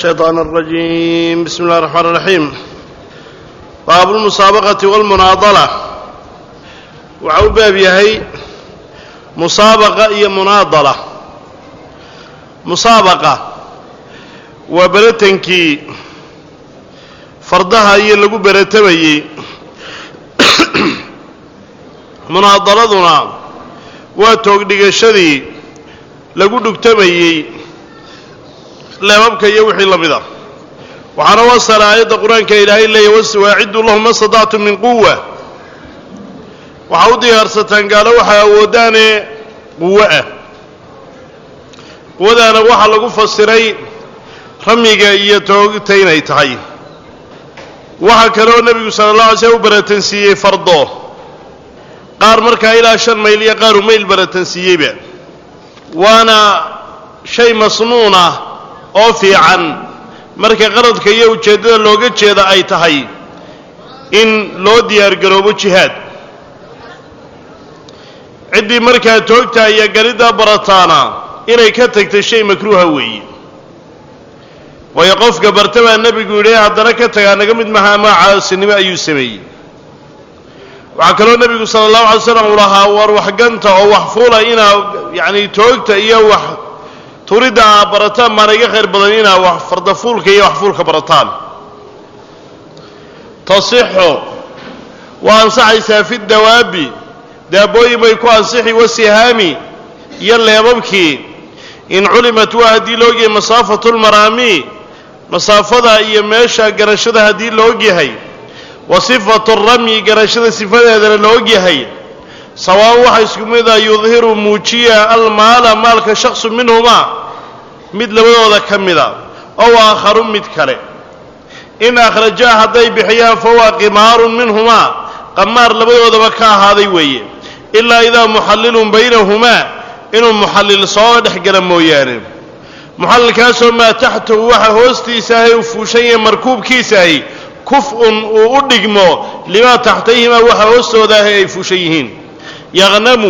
الشيطان الرجيم بسم الله الرحمن الرحيم باب المسابقة والمناضلة waxau u baab yahay musaabaqa iyo munaadala musaabaqa waa beratankii fardaha iyo lagu beratamayey munaadaladuna waa toogdhigashadii lagu dhugtamayey leebabka iyo wixii la mid a waxaana wasala aayadda qur-aanka ilaahay leeyahy waswaaciduu lahum ma stadactum min quwa waxaa u diyaarsataan gaalo waxaa awooddaane quwo ah quwadaana waxaa lagu fasiray ramiga iyo toogta inay tahay waxaa kaloo nebigu sala allah alay slm u baratansiiyey fardo qaar markaa ilaa shan mayl iyo qaar u mayl baratansiiyeyba waana shay masnuun ah oo fiican marka qaradka iyo ujeeddada looga jeeda ay tahay in loo diyaargaroobo jihaad ciddii markaa toogta iyo galiddaa barataana inay ka tagtay shay makruuha weeye waayo qofka barta baa nebigu yidhi haddana ka tagaa naga mid maha ama caasinimo ayuu sameeyey waxaa kaloo nebigu sala allahu alay slam uu lahaa war waxganta oo wax fuula inaa yacni toogta iyo wax turidda aa barataan baana iga khayr badan inaa wax fardafuulka iyo wax fuulka barataan tasixu waa ansaxaysaa fi dawaabi daabooyin bay ku ansixi wasihaami iyo leebabkii in culimat waa haddii la ogyahay masaafatu lmaraami masaafada iyo meesha garashada haddii la ogyahay wa sifatu ramyi garashada sifadeedana la ogyahay sawaan waxa isku mid a yudhiru muujiya almaala maalka shaksu minhumaa mid labadooda ka mida ow aakharu mid kale in akhrajaa hadday bixiyaan fahuwa qimaarun minhumaa qamaar labadoodaba ka ahaaday weeye ilaa idaa muxallilun baynahumaa inuu muxallil soo dhex gala mooyaane muxallilkaasoo maa taxtahu waxa hoostiisa ahay uu fuushan yahay markuubkiisaahi kuf-un uu u dhigmo limaa taxtayhimaa waxa hoostooda ahay ay fuushan yihiin yaqnamu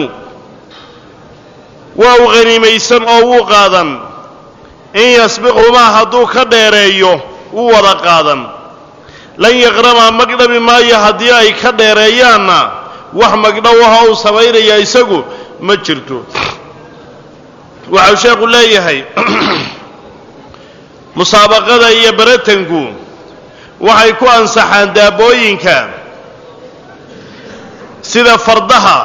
waa u haniimaysan oo wuu qaadan in yasbiqhumaa hadduu ka dheereeyo wuu wada qaadan lan yaqrama magdhabi maayo haddii ay ka dheereeyaanna wax magdhowaha uu samaynayaa isagu ma jirto waxau sheekhu leeyahay musaabaqada iyo baratanku waxay ku ansaxaan daabooyinka sida fardaha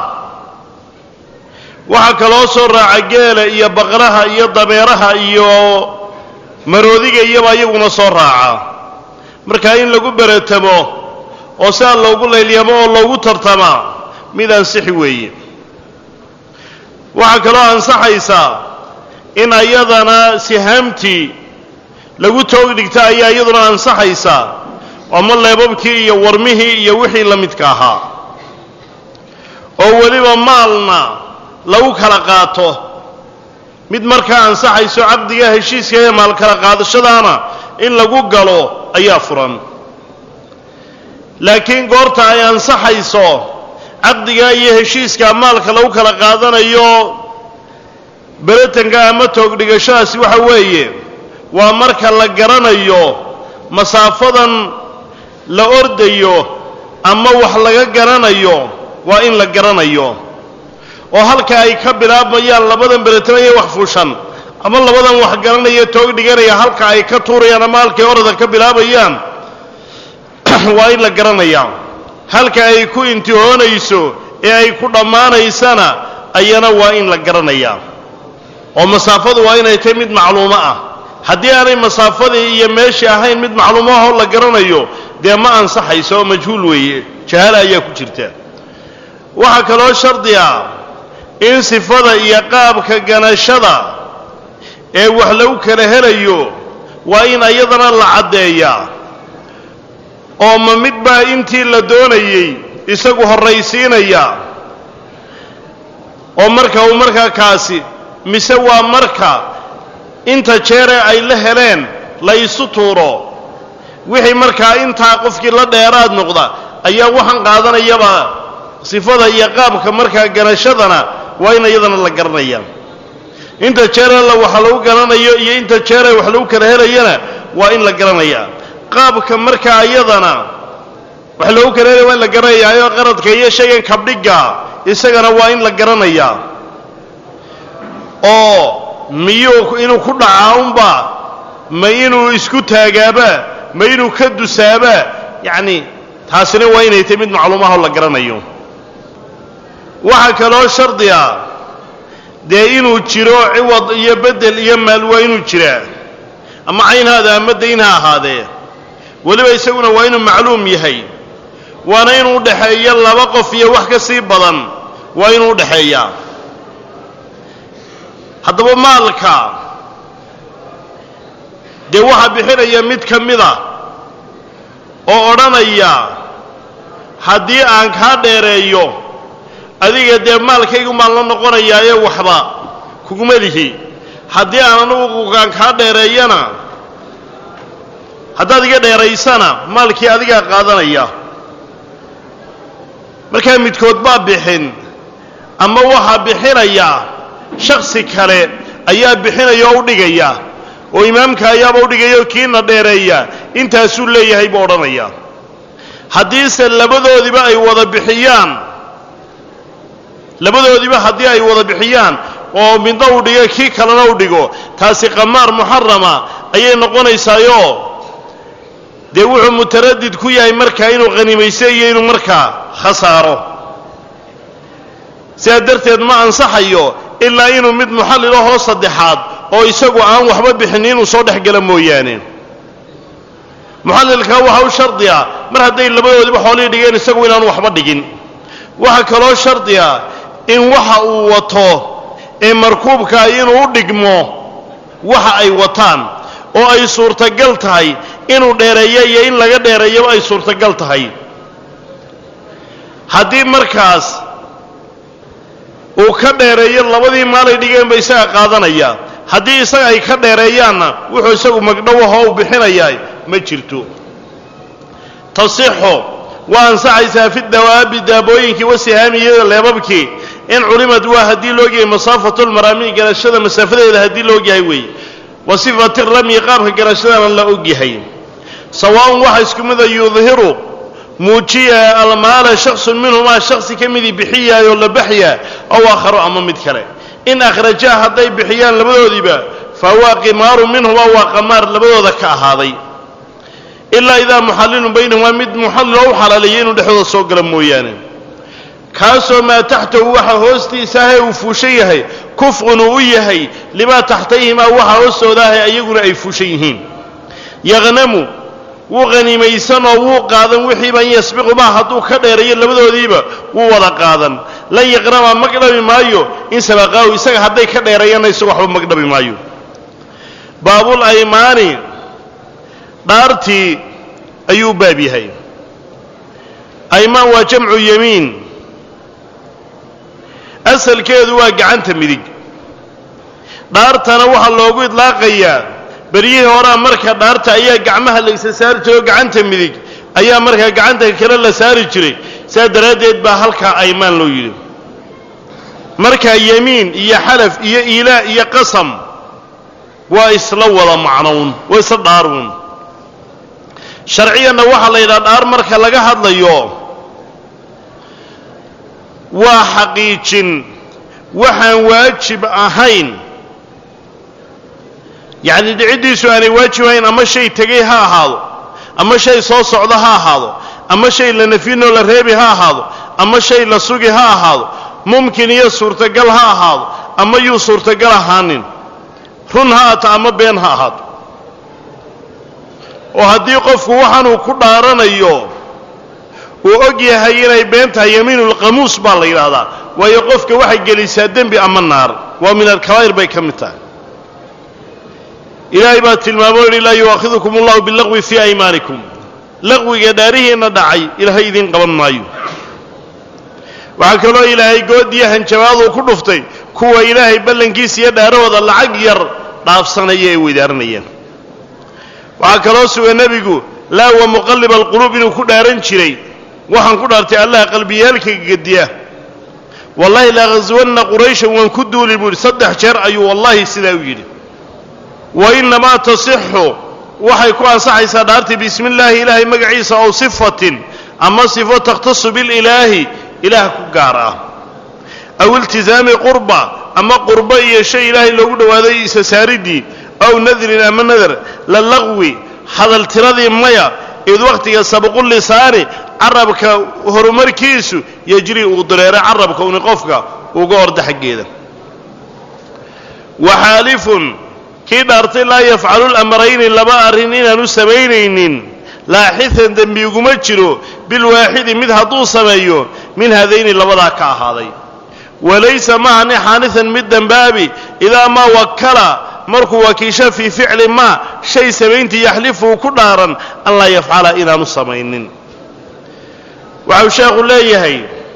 waxaa kaloo soo raaca geela iyo baqraha iyo dameeraha iyo maroodiga iyaba iyaguna soo raaca markaa in lagu beratamo oo sidaa loogu laylyamo oo loogu tartamaa mid ansixi weeye waxaa kaloo ansaxaysaa in ayadana sihaamtii lagu toog dhigta ayaa iyaduna ansaxaysaa ama leebabkii iyo warmihii iyo wixii la midka ahaa oo weliba maalna lagu kala qaato mid markaa ansaxayso caqdiga heshiiska ee maal kala qaadashadaana in lagu galo ayaa furan laakiin goorta ay ansaxayso caqdiga iyo heshiiska maalka lagu kala qaadanayo beratanka ama toogdhigashadaasi waxa weeye waa marka la garanayo masaafadan la ordayo ama wax laga garanayo waa in la garanayo oo halka ay ka bilaabmayaan labadan beratamaya wax fuushan ama labadan wax garanaya toog dhiganaya halka ay ka tuurayaan ama halkay orada ka bilaabayaan waa in la garanayaa halka ay ku intihoonayso ee ay ku dhammaanaysana ayana waa in la garanayaa oo masaafadu waa inay tahay mid macluumo ah haddii aanay masaafadii iyo meeshii ahayn mid macluumo ahoo la garanayo dee ma ansaxayso oo majhuul weeye jahaala ayaa ku jirta waxaa kaloo shardi ah in sifada iyo qaabka ganashada ee wax lagu kala helayo waa in ayadana la caddeeyaa oo ma mid baa intii la doonayey isagu horraysiinaya oo marka uu markaa kaasi mise waa marka inta jeeree ay la heleen la isu tuuro wixii markaa intaa qofkii la dheeraad noqda ayaa waxaan qaadanayaba sifada iyo qaabka markaa ganashadana waa in iyadana la garanaya inta jeerala waxa lagu garanayo iyo inta jeera wax lagu kala helayana waa in la garanayaa qaabka markaa iyadana waxa loogu kaleelaya waa in la garanayaayo qaradka iyo shaygan kabdhigga isagana waa in la garanayaa oo miyuu inuu ku dhacaa unba ma inuu isku taagaaba ma inuu ka dusaaba yacni taasina waa inay tahy mid macluumaha oo la garanayo waxaa kaloo shardi ah dee inuu jiro ciwad iyo beddel iyo maal waa inuu jiraa ama caynhaada ama dayn ha ahaadee weliba isaguna waa inuu macluum yahay waana inuu udhaxeeyo laba qof iyo wax ka sii badan waa inuu udhaxeeyaa haddaba maalka dee waxaa bixinaya mid ka mida oo odhanaya haddii aan kaa dheereeyo adiga dee maalkaygu maan la noqonayaaye waxba kuguma lihi haddii aan anugu aan kaa dheereeyana haddaad iga dheeraysana maalkii adigaa qaadanaya markaa midkood baa bixin ama waxaa bixinaya shaksi kale ayaa bixinaya oo u dhigaya oo imaamka ayaaba udhigaya oo kiina dheereeya intaasuu leeyahay buu odhanaya haddiise labadoodiba ay wada bixiyaan labadoodiba haddii ay wada bixiyaan oo midna uu dhigo kii kalena u dhigo taasi qamaar muxarama ayay noqonaysaayo dee wuxuu mutaradid ku yahay markaa inuu khanimaysto iyo inuu markaa khasaaro sidaa darteed ma ansaxayo ilaa inuu mid muxallil ahoo saddexaad oo isagu aan waxba bixin inuu soo dhex gala mooyaane muxallilkaa waxaa u shardi ah mar hadday labadoodiba xoolihii dhigeen isagu inaanu waxba dhigin waxaa kaloo shardi ah in waxa uu wato ee markuubkaa inuu u dhigmo waxa ay wataan oo ay suurtagal tahay inuu dheereeyo iyo in laga dheereeyaba ay suurtagal tahay haddii markaas uu ka dheereeyo labadii maalay dhigeenba isaga qaadanaya haddii isaga ay ka dheereeyaanna wuxuu isagu magdhowahoo u bixinayaa ma jirto tasixu waa ansaxaysaa fi dawaabi daabooyinkii wasihaami iyo leebabkii in culimad waa haddii loogyahay masaafatu lmaraami garashada masaafadeeda haddii loogyahay weeye wa sifati ramyi qaabka garashadana la ogyahay sawaaun waxa isku mida yudhiru muujiya almaala shaksun minhumaa shaksi ka midii bixiyaayoo la baxyaa ow aakharo ama mid kale in akhrajaa hadday bixiyaan labadoodiiba fa huwa qimaaru minhumaa waa qamaar labadooda ka ahaaday ilaa idaa muxallilun baynahumaa mid muxalliloo u xalaaleeyay inuu dhexdooda soo gala mooyaane kaasoo maa taxtahu waxa hoostiisa ahee uu fuushan yahay kufqun uu u yahay limaa taxtayhimaa waxa hoostooda ahe ayaguna ay fuushan yihiin yaqnamu wuu qhanimaysan oo wuu qaadan wixiiban yasbiqu maa hadduu ka dheerayo labadoodiiba wuu wada qaadan lan yaqrama magdhabi maayo in sabaqaahu isaga hadday ka dheereeyanna isaga waxba magdhabi maayo baabul aymaani dhaartii ayuu baab yahay aymaan waa jamcu yamiin asalkeedu waa gacanta midig dhaartana waxaa loogu idlaaqayaa beryihii horaa marka dhaarta ayaa gacmaha la isa saari jiray oo gacanta midig ayaa markaa gacanta kale la saari jiray saa daraaddeed baa halkaa aymaan loo yidhi markaa yemiin iyo xalaf iyo iilaa iyo qasam waa isla wada macnown waa isla dhaaruun sharciyanna waxaa la yidhaha dhaar marka laga hadlayo waa xaqiijin waxaan waajib ahayn yacni dhiciddiisu aanay waajib ahayn ama shay tegay ha ahaado ama shay soo socda ha ahaado ama shay la nafyinoo la reebi ha ahaado ama shay la sugi ha ahaado mumkin iyo suurtagal ha ahaado ama yuu suurtagal ahaanin run ha aata ama been ha ahaato oo haddii qofku waxaanuu ku dhaaranayo uu og yahay inay been tahay yamiinulqamuus baa la yidhaahdaa waayo qofka waxay gelisaa dembi ama naar waa min alkabaa'ir bay ka mid tahay ilaahay baa tilmaamo yidhi laa yu'aakhidukum allahu billaqwi fii aymaanikum laqwiga dhaarihiinna dhacay ilaahay idiin qaban maayo waxaa kaloo ilaahay goodiyo hanjabaaduu ku dhuftay kuwa ilaahay ballankiisa iyo dhaarahooda lacag yar dhaafsanaya ee weydaaranayaan waxaa kaloo sugan nebigu laa wa muqalliba alquluub inuu ku dhaaran jiray waxaan ku dhaartay allah qalbiyaalka gediya wallahi la ghaswanna qurayshan waan ku duuli buu yidhi saddex jeer ayuu wallahi sidaa u yidhi wa innamaa tasixu waxay ku ansaxaysaa dhaartii bismi illaahi ilaahay magaciisa ow sifatin ama sifo takhtasu bililaahi ilaah ku gaar ah aw iltisaami qurba ama qurbo iyo shay ilaahay loogu dhowaaday isa saaridii aw nadrin ama nadar la laqwi hadaltiradii maya id wakhtiga sabqu lisaani carabka horumarkiisu yejri uu dareero carabka uni qofka uga orda xaggeeda waxaalifun kii dhaartay laa yafcalu lamrayni laba arrin inaanu samaynaynin laaxisan dembi iguma jiro bilwaaxidi mid hadduu sameeyo min hadayni labadaa ka ahaaday walaysa mahani xaanisan mid dembaabi idaa maa wakala markuu wakiisho fii ficli maa shay samayntii yaxlifuu ku dhaaran an laa yafcala inaanu samaynin waxau sheekhu leeyahay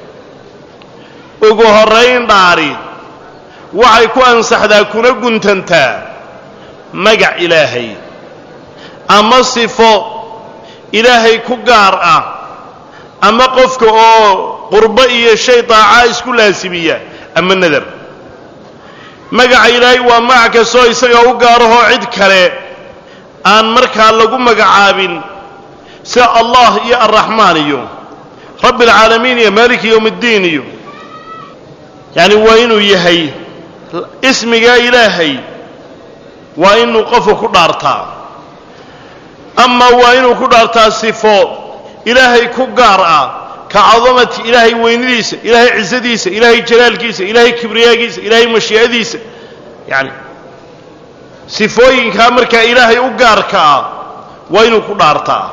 ugu horrayn dhaari waxay ku ansaxdaa kuna guntantaa magac ilaahay ama sifo ilaahay ku gaar ah ama qofka oo qurbo iyo shay daacaa isku laasimiya ama nadar magaca ilaahay waa magac kastoo isaga u gaarahoo cid kale aan markaa lagu magacaabin sida allah iyo arraxmaan iyo rabbi alcaalamiin iyo maaliki yowm اddiin iyo yacni waa inuu yahay ismigaa ilaahay waa inuu qofku ku dhaartaa ama waa inuu ku dhaartaa sifo ilaahay ku gaar ah ka cadamati ilaahay weynadiisa ilaahay cisadiisa ilaahay jalaalkiisa ilaahay kibriyaagiisa ilaahay mashii'adiisa yacni sifooyinkaa markaa ilaahay u gaarka ah waa inuu ku dhaartaa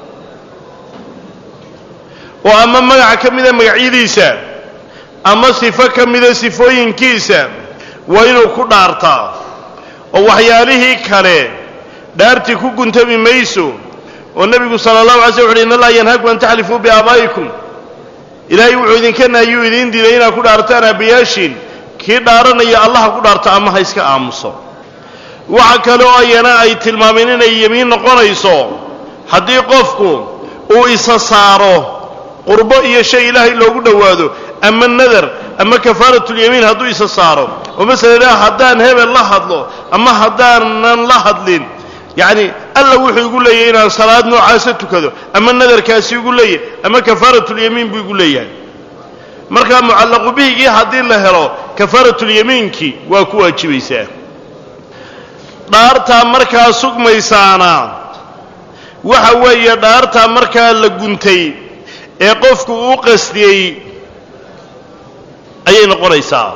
oo ama magaca ka mida magacyadiisa ama sifo ka mida sifooyinkiisa waa inuu ku dhaartaa oo waxyaalihii kale dhaartii ku guntami mayso oo nebigu sala allahu alay sl wuxu uhi in allaha yanhaakum an taxlifuu biaabaa'ikum ilaahay wuxuu idinka nahyuu idiin diiday inaad ku dhaartaan aabbayaashiin kii dhaaranaya allaha ku dhaarto ama ha iska aamuso waxa kale oo ayana ay tilmaameen inay yemiin noqonayso haddii qofku uu isa saaro qurbo iyo shay ilaahay loogu dhowaado ama nadar ama kafaaratulyamiin hadduu isa saaro oo masala haddaan hebel la hadlo ama haddaanan la hadlin yacni alla wuxuu igu leeyahay inaan salaad noocaasa tukado ama nadarkaasi igu leeyahay ama kafaaratulyamiin buu igu leeyahay markaa mucallaqu bihigii haddii la helo kafaaratulyamiinkii waa ku waajibaysaa dhaartaa markaa sugmaysaana waxa weeye dhaartaa markaa la guntay ee qofku uu qasdiyey ayay noqonaysaa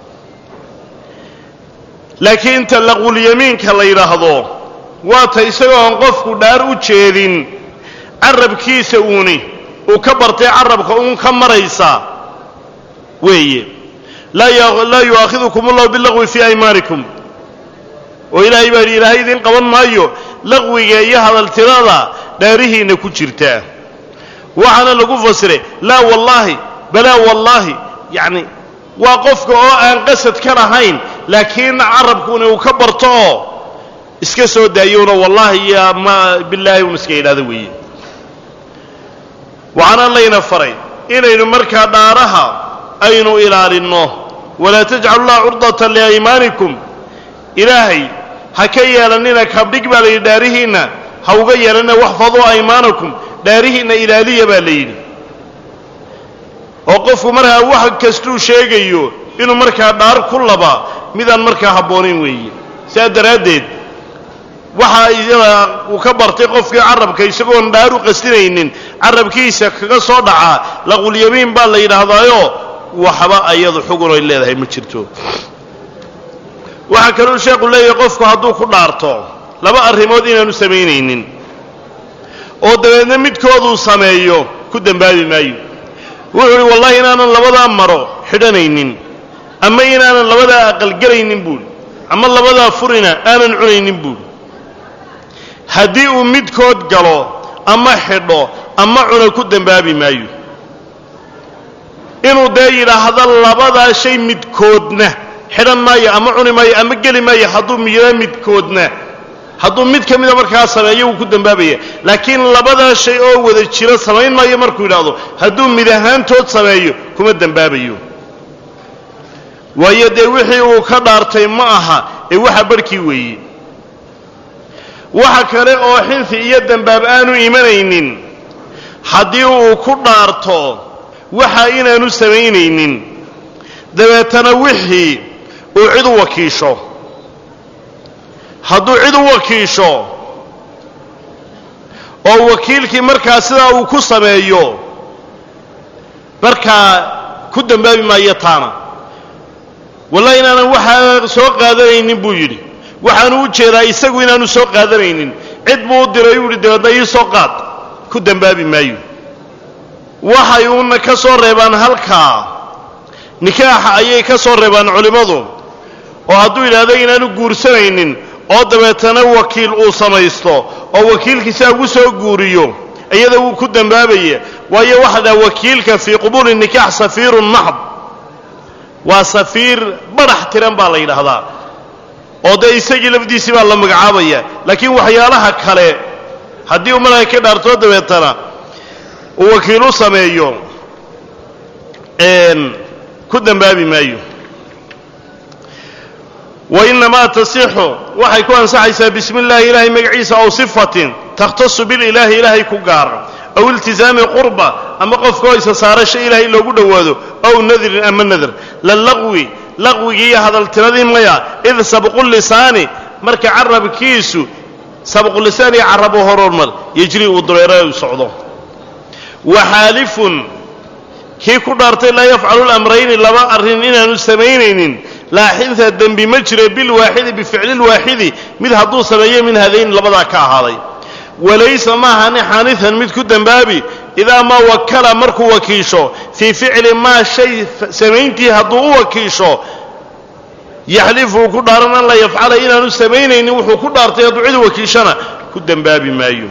laakiin tallaqulyamiinka la yidhaahdo waa ta isagoon qofku dhaar u jeedin carabkiisa uuni uu ka bartay carabka uun ka maraysa weeye laa yu'aakhidukum allahu bilaqwi fii aymaanikum oo ilaahay baa yidhi ilaahay idin qaban maayo laqwiga iyo hadaltirada dhaarihiinna ku jirtaa waxaana lagu fasiray laa wallaahi balaa wallaahi yacni waa qofka oo aan qasad ka lahayn laakiin carabkuuna uu ka barto oo iska soo daayowna wallaahi iyo ma bilaahi un iska idhaahdo weeye waxaana layna faray inaynu markaa dhaaraha aynu ilaalinno walaa tajcalu llaha curdatan liaymaanikum ilaahay ha ka yeelannina kabdhig baa la yidhi dhaarihiinna ha uga yeelanina waxfaduu aymaanakum dhaarihiinna ilaaliya baa la yidhi oo qofku markaa wax kastuu sheegayo inuu markaa dhaar ku laba midaan markaa habboonayn weeye sidaa daraaddeed waxaa iyada uu ka bartay qofkii carabka isagoon dhaar u qastinaynin carabkiisa kaga soo dhacaa laqulyamiin baa la yidhaahdaayo waxba ayadu xugun ay leedahay ma jirto waxaa kaluu sheekhu leeyahay qofku hadduu ku dhaarto laba arrimood inaanu samaynaynin oo dabeedna midkooduu sameeyo ku dembaabi maayo wuxuu uhi wallahi inaanan labadaa maro xidhanaynin ama inaanan labadaa aqalgelaynin buuhi ama labadaa furina aanan cunaynin buuhi haddii uu midkood galo ama xidho ama cuna ku dembaabi maayo inuu dee yidhaahdo labadaa shay midkoodna xidhan maayo ama cuni maayo ama geli maayo hadduu miyira midkoodna hadduu mid ka mida markaa sameeyo wuu ku dembaabaya laakiin labadaa shay oo wada jiro samayn maayo markuu yidhaahdo hadduu mid ahaantood sameeyo kuma dembaabayo waayo dee wixii uu ka dhaartay ma aha ee waxa barhkii weeye waxa kale oo xinfi iyo dembaab aanu imanaynin haddii uu ku dhaarto waxa inaanu samaynaynin dabeetana wixii uu cid u wakiisho hadduu cid u wakiisho oo wakiilkii markaa sidaa uu ku sameeyo markaa ku dembaabi maayo taana wallahi inaanan waxaa soo qaadanaynin buu yidhi waxaanu u jeedaa isagu inaanu soo qaadanaynin cid buu u diray u yihi dabeedna ii soo qaad ku dembaabi maayo waxay uuna ka soo reebaan halkaa nikaaxa ayay ka soo reebaan culimmadu oo hadduu yidhaahdo inaanu guursanaynin oo dabeetana wakiil uu samaysto oo wakiilkiisaa ugu soo guuriyo iyada wuu ku dembaabaya waayo waxa dhaha wakiilka fii qubuuli nikaax safiirun maxd waa safiir badhax tiran baa la yidhaahdaa oo dee isagii lafdiisii baa la magacaabaya laakiin waxyaalaha kale haddii uu malaga ka dhaartoo dabeetana uu wakiil u sameeyo ku dembaabi maayo wainamaa tasixu waxay ku ansaxaysaa bismi illaahi ilaahay magaciisa aw sifatin takhtasu bililaahi ilaahay ku gaara aw iltizaami qurba ama qofka oo isa saarasho ilaahay loogu dhowaado aw nadrin ama nadr la laqwi laqwigii iyo hadaltiradii maya id sabqu lisaani marka carabkiisu sabqulisaan iyo carabo horormar yejri uu dureero u socdo waxaalifun kii ku dhaartay laa yafcalu lamrayni laba arrin inaanu samaynaynin laaxinta dembi ma jiro bilwaaxidi bificli lwaaxidi mid hadduu sameeyo min hadayn labadaa ka ahaaday walaysa maahani xaanian mid ku dembaabi idaa maa wakala markuu wakiisho fii ficli maa shay samayntii hadduu u wakiisho yaxlifu uu ku dhaaran an laa yafcala inaanu samaynaynin wuxuu ku dhaartay hadduu cid wakiishana ku dembaabi maayo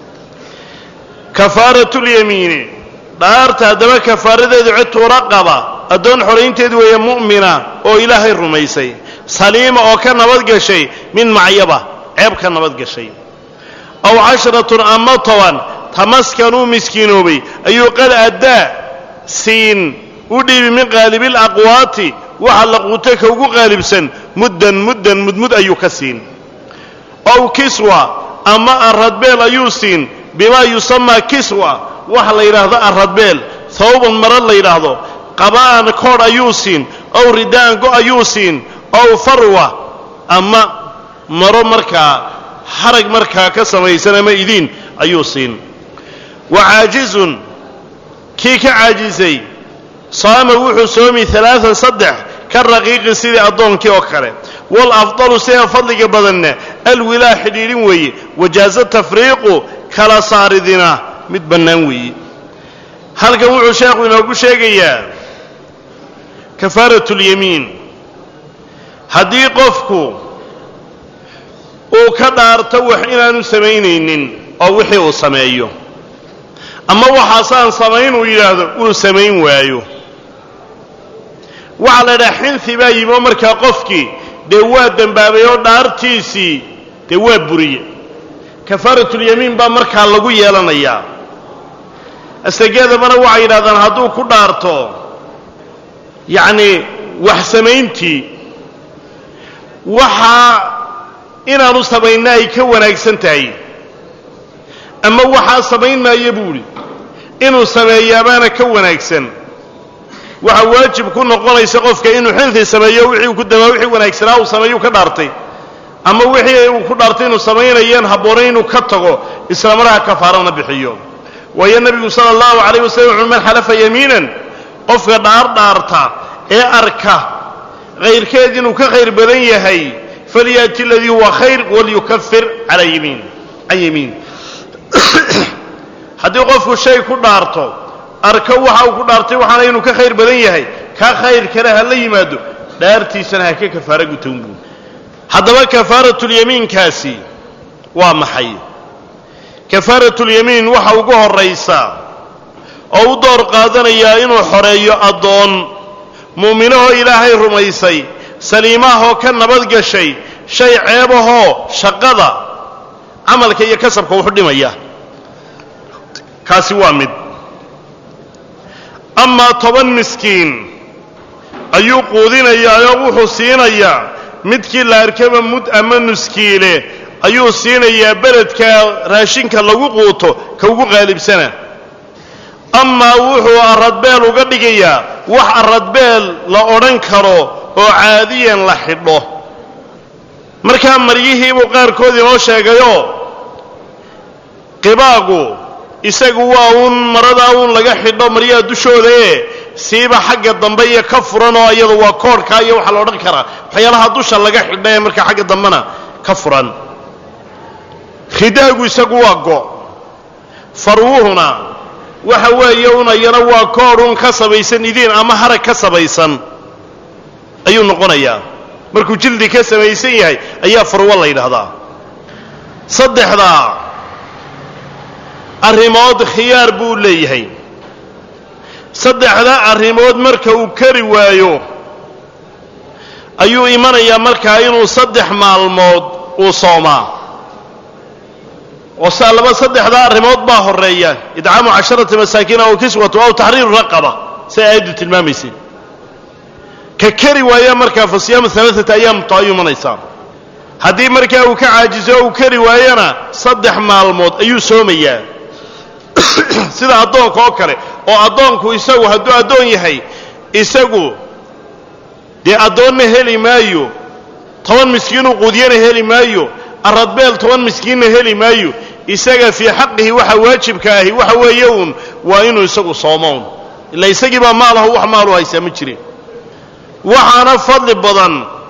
kafaaratu lyamiini dhaarta haddaba kafaaradeedu cid tuura qaba addoon xoraynteedu weeye mu'mina oo ilaahay rumaysay saliima oo ka nabadgashay min macyaba ceeb ka nabadgashay aw casharatun ama toban tamaskanuu miskiinoobay ayuu qad addaa siin u dhiibi min qaalibil aqwaati waxa la quuto ka ugu qaalibsan muddan muddan mudmud ayuu ka siin ow kiswa ama arradbeel ayuu siin bimaa yusamaa kiswa waxa la yidhaahdo arradbeel hawban mara la yidhaahdo qaba'an koodh ayuu siin ow ridaan go ayuu siin ow farwa ama maro markaa harag markaa ka samaysan ama idiin ayuu siin wa caajizun kii ka caajisay saama wuxuu soomi alaaan saddex ka raqiiqi sidii addoonkii oo kale waalafdalu sida fadliga badanna alwilaa xidhiidhin weeye wajaaza tafriiqu kala saaridina mid bannaan weeye halkan wuxuu sheekhu inoogu sheegayaa kafaarat lyamiin haddii qofku uu ka dhaarto wax inaanu samaynaynin oo wixii uu sameeyo ama waxaasaan samayn uu yidhaahdo uu samayn waayo waxaa la idhaha xinfi baa yimi oo markaa qofkii dee waa dembaabay oo dhaartiisii dee waa buriye kafaaratulyamiin baa markaa lagu yeelanayaa asageedabana waxay yidhahdaan hadduu ku dhaarto yacni wax samayntii waxaa inaanu samayna ay ka wanaagsan tahay ama waxaa samayn maayo buuhi inuu sameeyaabaana ka wanaagsan waxaa waajib ku noqonaysa qofka inuu xinfi sameeyo wixii uu ku damaa wixii wanaagsanaa uu sameeyuu ka dhaartay ama wixii uu ku dhaartay inuu samaynayeen habboonay inuu ka tago isla markaa kafaarana bixiyo waayo nebigu sala allahu calayh wasalam wuxuu man xalafa yamiinan qofka dhaar dhaarta ee arka kayrkeed inuu ka khayr badan yahay falyaati aladii huwa khayr walyukafir cala yamiin can yamiin haddii qofku shay ku dhaarto arko waxa uu ku dhaartay waxaana inuu ka khayr badan yahay ka khayr kale ha la yimaado dhaartiisana ha ka kafaaro gutown buu haddaba kafaaratulyamiinkaasi waa maxay kafaaratulyamiin waxa ugu horraysa oo u door qaadanayaa inuu xoreeyo addoon mu'minahoo ilaahay rumaysay saliimaahoo ka nabadgashay shay ceebahoo shaqada camalka iyo kasabka wuxu dhimaya kaasi waa mid amaa toban miskiin ayuu quudinayaa oo wuxuu siinayaa midkii la arkaba mud ama nuskiile ayuu siinayaa beledka raashinka lagu quuto ka ugu qaalibsana amaa wuxuu aradbeel uga dhigayaa wax aradbeel la odhan karo oo caadiyan la xidho markaa maryihiibuu qaarkood inoo sheegayoo qibaagu isagu waa uun maradaa uun laga xidho maryaha dushooda ee siiba xagga dambe iyo ka furan oo iyadu waa koorhka iyo waxaa la odhan karaa waxyaalaha dusha laga xidha ee markaa xagga dambena ka furan khidaagu isagu waa go farwuhuna waxa weeye un ayana waa koodh un ka sabaysan idiin ama harag ka sabaysan ayuu noqonayaa markuu jildi ka samaysan yahay ayaa farwo la yidhaahdaa saddexdaa arrimood khiyaar buu leeyahay saddexda arrimood marka uu kari waayo ayuu imanayaa markaa inuu saddex maalmood uu soomaa oo saa laba saddexdaa arrimood baa horeeya idcaamu casharati masaakiin aw kiswatu aw taxriiru raqaba say aayaddu tilmaamaysay ka kari waaya markaa fa siyaamu alaaata ayaam to ayuu imanaysaa haddii markaa uu ka caajiso o uu kari waayana saddex maalmood ayuu soomayaa sida addoonka oo kale oo addoonku isagu hadduu addoon yahay isagu dee addoonna heli maayo toban miskiinuu quudiyana heli maayo aradbeel toban miskiinna heli maayo isaga fii xaqihi waxa waajibka ahi waxa weeye uun waa inuu isagu soomoon ila isagii baa maalahu wax maalu haysaa ma jirin waxaana fadli badan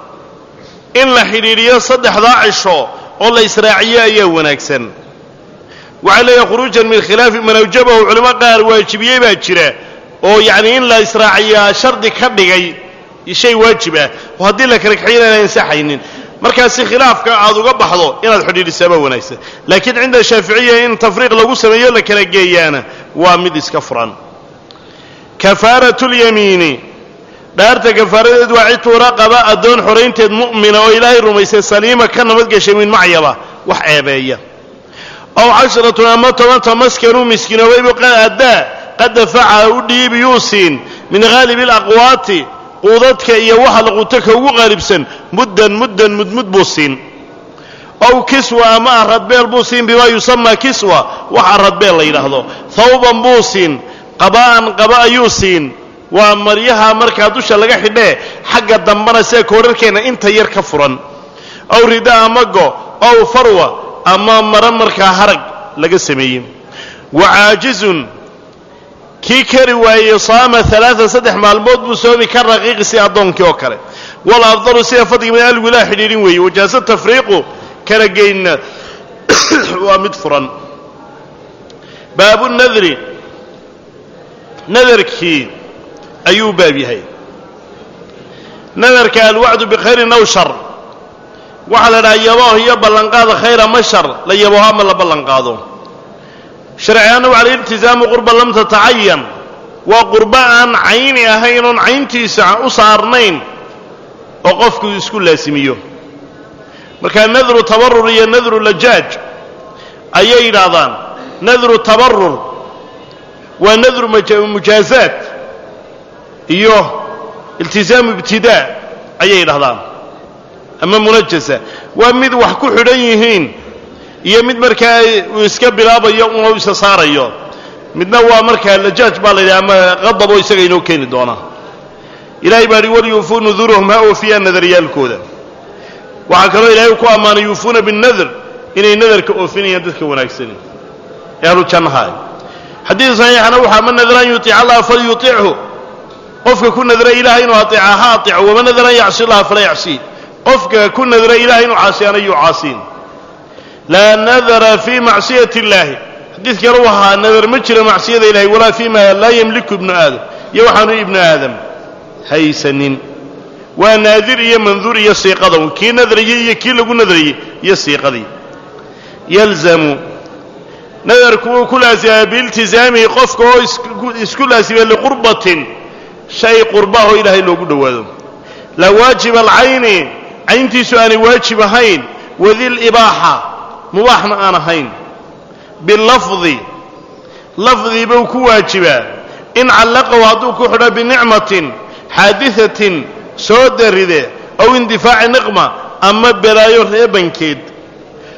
in la xidhiidhiyo saddexdaa cisho oo la israaciyo ayaa wanaagsan waxay leeyahay khuruujan min khilaafi man awjabahu culimo qaar waajibiyey baa jira oo yacni in la israaciyaa shardi ka dhigay shay waajib ah oo haddii la kala kaxiyana inaan ansaxaynin markaasi khilaafka aad uga baxdo inaad xidhiidhisaaba wanaagsan laakiin cinda shaaficiya in tafriiq lagu sameeyo la kala geeyaana waa mid iska furan kafaaratu lyamiini dhaarta kafaaradeed waa cidtuu raqaba addoon xoraynteed mu'mina oo ilaahay rumaysay saliima ka nabadgeshay min macyaba wax ceebeeya ow casharatun ama tobanta maskanuu miskiinoobaybu addaa qad dafaca u dhiibi yuu siin min haalibi alaqwaati quudadka iyo waxa la quuto ka ugu qaalibsan muddan muddan mudmud buu siin ow kiswa ama aradbeel buu siin bimaa yusamaa kiswa wax aradbeel la yidhaahdo thawban buu siin qabaa'an qaba ayuu siin waa maryaha markaa dusha laga xidhee xagga dambana sida koorarkeenna inta yar ka furan ow rida ama go ow farwa ama maro markaa harag laga sameeyey wa caajizun kii kari waayey saama alaaan saddex maalmood buu soomi ka raqiiqi si addoonkii oo kale wal afdalu sida fadliga min alwilaa xidhiidhin weeye wajaasa tafriiqu kala geynna waa mid furan baabu nadri nadarkii ayuu baab yahay nadarka alwacdu bikhayrin aw shar waxaa la dhaha yabooh iyo ballanqaada khayr ama shar la yabooho ama la ballanqaado sharciyaanna waxa la iltizaamu qurba lam tatacayan waa qurbo aan cayni ahayn oon cayntiisa u saarnayn oo qofku isku laasimiyo marka nadru tabarur iyo nadru lajaaj ayay yidhaahdaan nadru tabarur waa nadru mujaazaat iyo iltizaamu ibtidaa ayay yidhahdaan ama munajasa waa mid wax ku xidhan yihiin iyo mid markaa uu iska bilaabayo una isa saarayo midna waa markaa lajaaj baa la yidhaha ama qadaboo isaga inoo keeni doonaa ilahay baa hi walyuufuu nuduurahum ha oofiyaan nadaryaalkooda waxaa kaloo ilahay ku ammaanay yuufuuna binnadr inay nadarka oofinayaan dadka wanaagsani ee ahlu jannaha xadiid saxiixana waxaa man nadara an yuiica allaha falyuichu qofka ku nadra ilahay inuu aeeca ha aeeco waman nadara an yacsi allaha fala yacsii qofka ku nadra ilahay inuu caasiyana yuu caasiin laa nadara fii macsiyati اllahi xadiid kale u ahaa nadar ma jira macsiyada ilahay walaa fii ma laa yemliku ibnu aadam iyo waxaanu ibnu aadam haysanin waa naadir iyo manduur iyo siiqada kii nadrayey iyo kii lagu nadrayey iyo siiqadii yalzamu nadarku wuu ku laasimaa biiltizaamihi qofka oo isku laasima liqurbatin shay qurbaho ilaahay loogu dhowaado laa waajiba alcayni cayntiisu aanay waajib ahayn wadilibaaxa mubaaxna aan ahayn bilafdi lafdii buu ku waajibaa in callaqahu hadduu ku xidho binicmatin xaadiثatin soo daride aw indifaaci niqma ama belaayo reebankeed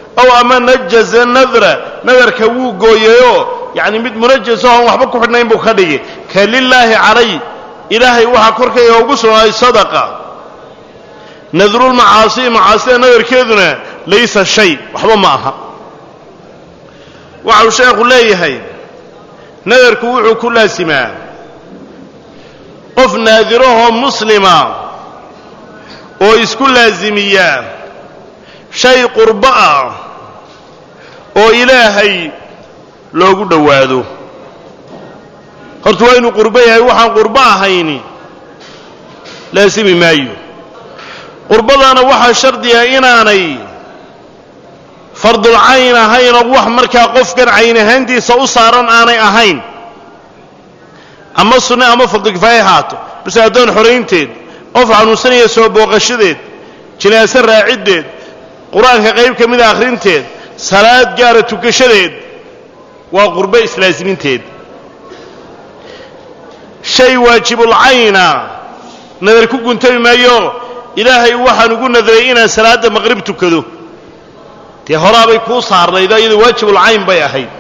ow ama najaza nadra nadarka wuu gooyayoo yacni mid munajaso oon waxba ku xidhnayn buu ka dhigi ka lilaahi calay ilaahay waxaa korkayga ugu sugnaaday sadaqa nadrulmacaasi macaasida nadarkeeduna laysa shay waxba ma aha waxau sheekhu leeyahay nadarku wuxuu ku laasimaa qof naadirahoo muslima oo isku laasimiya shay qurbo ah oo ilaahay loogu dhowaado horta waa inuu qurbo yahay waxaan qurbo ahayni laasimi maayo qurbadaana waxaa shardiga inaanay fardulcayn ahayn oo wax markaa qofkan cayn ahaantiisa u saaran aanay ahayn ama sunne ama fardulkifaaye haato base addoon xoraynteed qof xanuunsanaya soo booqashadeed jinaaso raaciddeed qur-aanka qayb ka mida akhrinteed salaad gaara tukashadeed waa qurbo islaasiminteed shay waajibulcayna nadar ku guntami maayo ilaahay waxaan ugu nadaray inaan salaadda maqrib tukado dee horaabay kuu saarnayd iyado waajibulcayn bay ahayd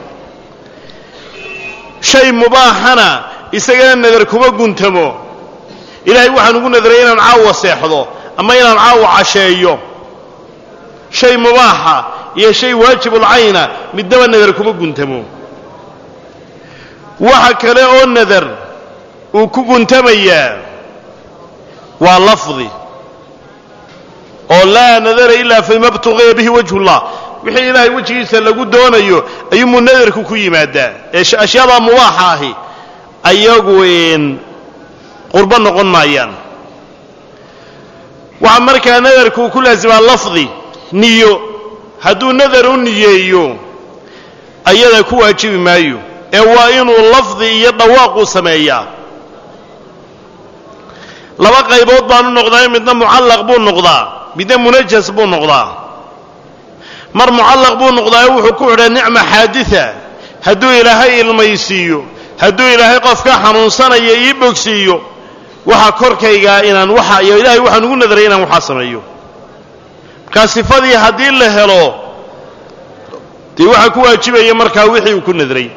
shay mubaaxana isagana nadar kuma guntamo ilaahay waxaan ugu nadaray inaan caawa seexdo ama inaan caawa casheeyo shay mubaaxa iyo shay waajibulcayna midnaba nadar kuma guntamo waxa kale oo nadar uu ku guntamayaa waa lafdi oo laa nadara ilaa fima btuqiya bihi wajhu llah wixii ilaahay wejigiisa lagu doonayo ayuumuu nadarku ku yimaadaa ee ashyaada mubaaxa ahi ayagu qurbo noqon maayaan waxaa markaa nadarku uu ku laasimaa lafdi niyo hadduu nadar u niyeeyo ayada ku waajibi maayo ee waa inuu lafdi iyo dhawaaquu sameeyaa laba qaybood baanu noqdaa midna mucallaq buu noqdaa midna munajas buu noqdaa mar mucallaq buu noqdaayo wuxuu ku xidhaa nicma xaadida hadduu ilaahay ilmaysiiyo hadduu ilaahay qofka xanuunsanaya ii bogsiiyo waxa korkaygaa inaan waxa iyo ilaahay waxaan ugu nadaray inaan waxaa sameeyo markaa sifadii haddii la helo dee waxaa ku waajibaya markaa wixii uu ku nadaray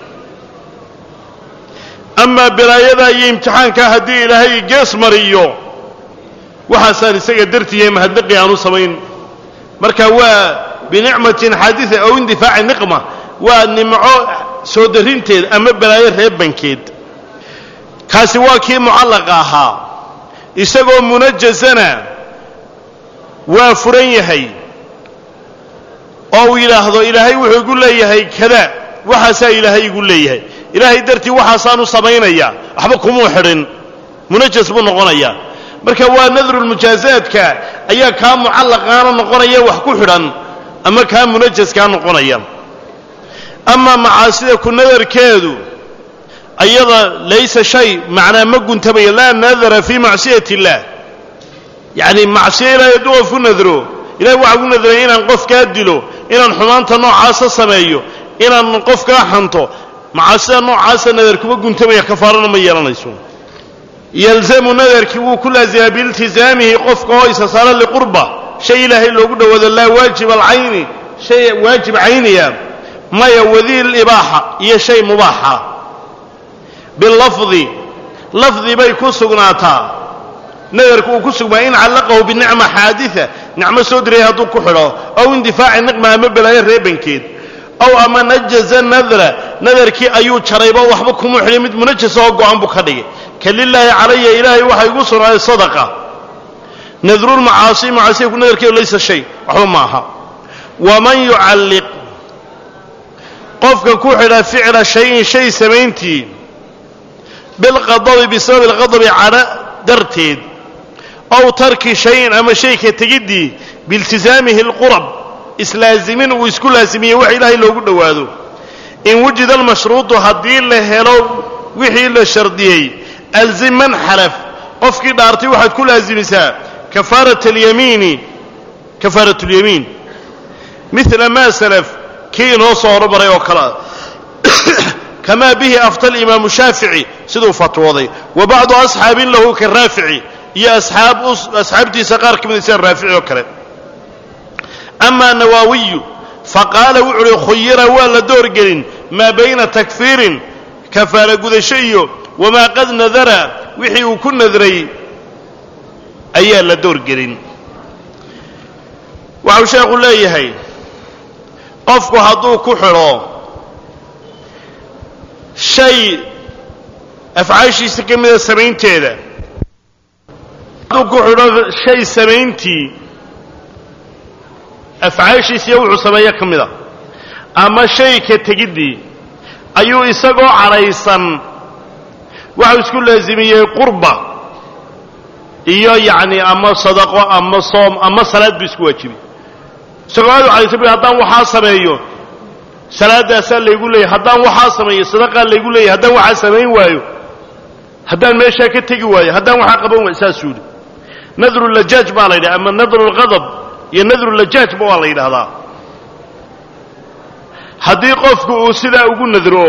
amaa balaayada iyo imtixaankaa haddii ilaahay gees mariyo waxaasaan isaga dartiiya mahadnaqi aanu samayn marka waa binicmatin xaadida ow indifaaci niqma waa nimco soo darinteed ama balaayo reebankeed kaasi waa kii mucallaqa ahaa isagoo munajasana waa furan yahay oo uu yidhaahdo ilaahay wuxuu igu leeyahay kada waxaasaa ilaahay igu leeyahay ilaahay dartii waxaasaanu samaynaya waxba kumuu xidhin munajas buu noqonayaa marka waa nadrulmujaazaadka ayaa kaa mucallaqaana noqonaya wax ku xidhan ama kaa munajaskaa noqonaya amaa macaasida ku nadarkeedu ayada laysa shay macnaa ma guntamaya laa nadara fii macsiyati illaah yacni macsiyo ilaahay hadduu qof ku nadro ilahay waxaa ku nadray inaan qofkaa dilo inaan xumaanta noocaasa sameeyo inaan qofkaa xanto macaasida noocaasa nadar kuma guntamaya kafaarana ma yeelanayso yalzamu nadarkii wuu ku laasimaa biiltizaamihi qofka oo isa saara liqurba shay ilaahay loogu dhowaado laa waajib alcayni shay waajib cayniya maya wadiil ibaaxa iyo shay mubaaxa bilafdi lafdi bay ku sugnaataa nadarku uu ku sugmaa in callaqahu binicma xaadida nicmo soo diray hadduu ku xidho ow indifaaci niqma ama balaayo reebankeed ow ama najaza nadra nadarkii ayuu jarayba waxba kumuu xidhay mid munajasa oo go-an buu ka dhigay ka lilaahi calaya ilaahay waxaa igu sugnaaday sadaqa nadrulmacaasi macaasiyaku nadarkeedu laysa shay waxba ma aha waman yucalliq qofka ku xidha ficla shayin shay samayntii bilqadabi bisababi alqadabi cadho darteed ow tarki shayin ama shayka tegiddii biiltisaamihi alqurab islaazimin uu isku laazimiye wax ilaahay loogu dhowaado in wujida almashruudu haddii la helo wixii la shardiyey alzim man xalaf qofkii dhaartay waxaad ku laazimisaa kafaarat alyamiini kafaarat اlyamiin mila ma salaf kii inoo soo horomaray oo kalea kamaa bihi afta alimaamu shaafici siduu fatwooday wa bacdu asxaabin lahu ka raafici iyo asxaabtiisa qaar ka mida sida raafici oo kale ama nawaawiyu faqaala wuxu uhi khuyira waa la doorgelin maa bayna takfiirin kafaara gudasho iyo wamaa qad nadara wixii uu ku nadray ayaa la doorgelin waxau sheekhu leeyahay qofku hadduu ku xidho shay afcaashiisa ka mida samaynteeda hadduu ku xidho shay samayntii afcaashiisiiyo wuxuu sameeyo ka mida ama shay ka tegiddii ayuu isagoo cadhaysan waxau isku laasimiyey qurba iyo yacni ama sadaqo ama soom ama salaad buu isku waajibay isagoo aad u cadhaysan bu haddaan waxaa sameeyo salaadaasaa laygu leeyahy haddaan waxaa sameeyo sadaqaa laygu leeyahy haddaan waxaa samayn waayo haddaan meeshaa ka tegi waayo haddaan waxaa qaban waayo saasuu yidhi nadru lajaaj baa la yidhaha ama nadru lqadab iyo nadru lajaajba waa la yidhaahdaa haddii qofku uu sidaa ugu nadro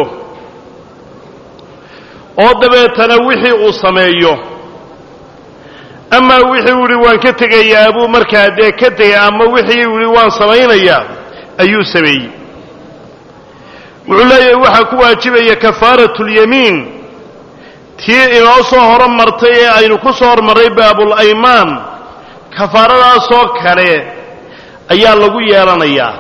oo dabeetana wixii uu sameeyo amaa wixii uu yidhi waan ka tegayaa buu markaa dee ka tegay ama wixii uu yidhi waan samaynayaa ayuu sameeyey wuxuu leeyahay waxaa ku waajibaya kafaaratulyamiin tii inoo soo horumartay ee aynu ku soo hormarray baabulaymaan kafaaradaasoo kale ayaa lagu yeelanayaa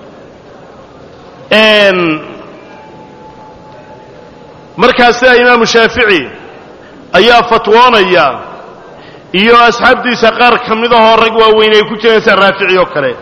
markaa sida imaamu shaafici ayaa fatwoonaya iyo asxaabtiisa qaar ka mid ahoo rag waaweyn ay ku jireen sida raafici oo kale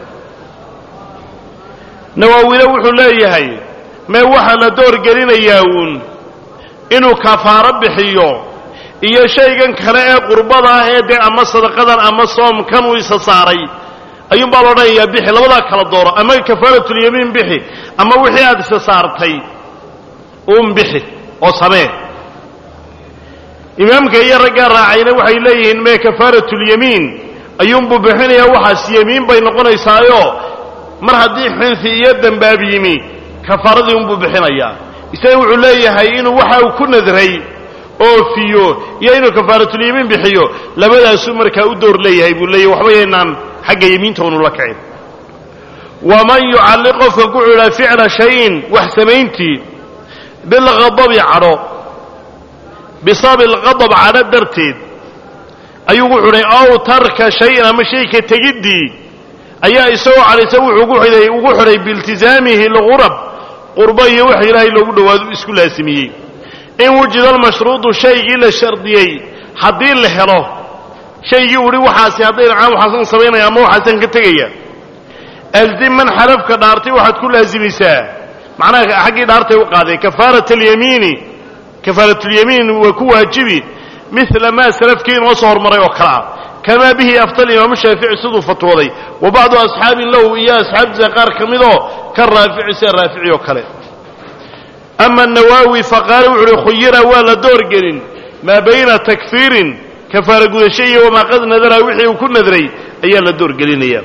nawaawile wuxuu leeyahay mee waxaa la doorgelinayaa uun inuu kafaaro bixiyo iyo shaygan kale ee qurbada ah ee dee ama sadaqadan ama soomkan uu isa saaray ayuunbaa la odhanayaa bixi labadaa kala dooro ama kafaaratulyamiin bixi ama wixii aad isa saartay uun bixi oo samee imaamka iyo raggaa raacayna waxay leeyihiin mee kafaaratulyamiin ayuunbuu bixinayaa waxaas yemiin bay noqonaysaayo mar haddii xinfi iyo dembaab yimi kafaaradii unbuu bixinayaa isaga wuxuu leeyahay inuu waxa uu ku nadray oofiyo iyo inuu kafaaratulyamiin bixiyo labadaasuu markaa u door leeyahay buu leeyahy waxba yaynaan xagga yemiinta unu la kicin waman yucalliq qofka ku xidha ficla shayin wax samayntii bilqadabi cadho bisababi alqadab cadho darteed ayuu gu xidhay ow tarka shayin ama shayka tegiddii ayaa isagoo cadhaysa wuxuu gu xidhay ugu xidhay biiltisaamihi lqurab qurbo iyo wax ilaahay loogu dhowaado isku laasimiyey in wujida almashruudu shaygii la shardiyey haddii la helo shaygii uhi waxaasi hadday dhacaan waxaasan samaynaya ama waxaasan ka tegaya alzim man xalafka dhaartay waxaad ku laasimaysaa macnaha xaggii dhaartay u qaaday kafaarat alyamiini kafaaratulyamiin waa ku waajibi mila maa salafkii inoo soo hormaray oo kale ah kamaa bihi aftal imaamu shaafici siduu fatwooday wa bacdu asxaabin lahu iyo asxaabtiisa qaar ka midoo ka raafici sida raafici oo kale ama nawaawi faqaale wuxu uhi khuyira waa la doorgelin maa bayna takfiirin kafaara gudasho iyo wamaa qad nadara wixii uu ku nadray ayaa la doorgelinaya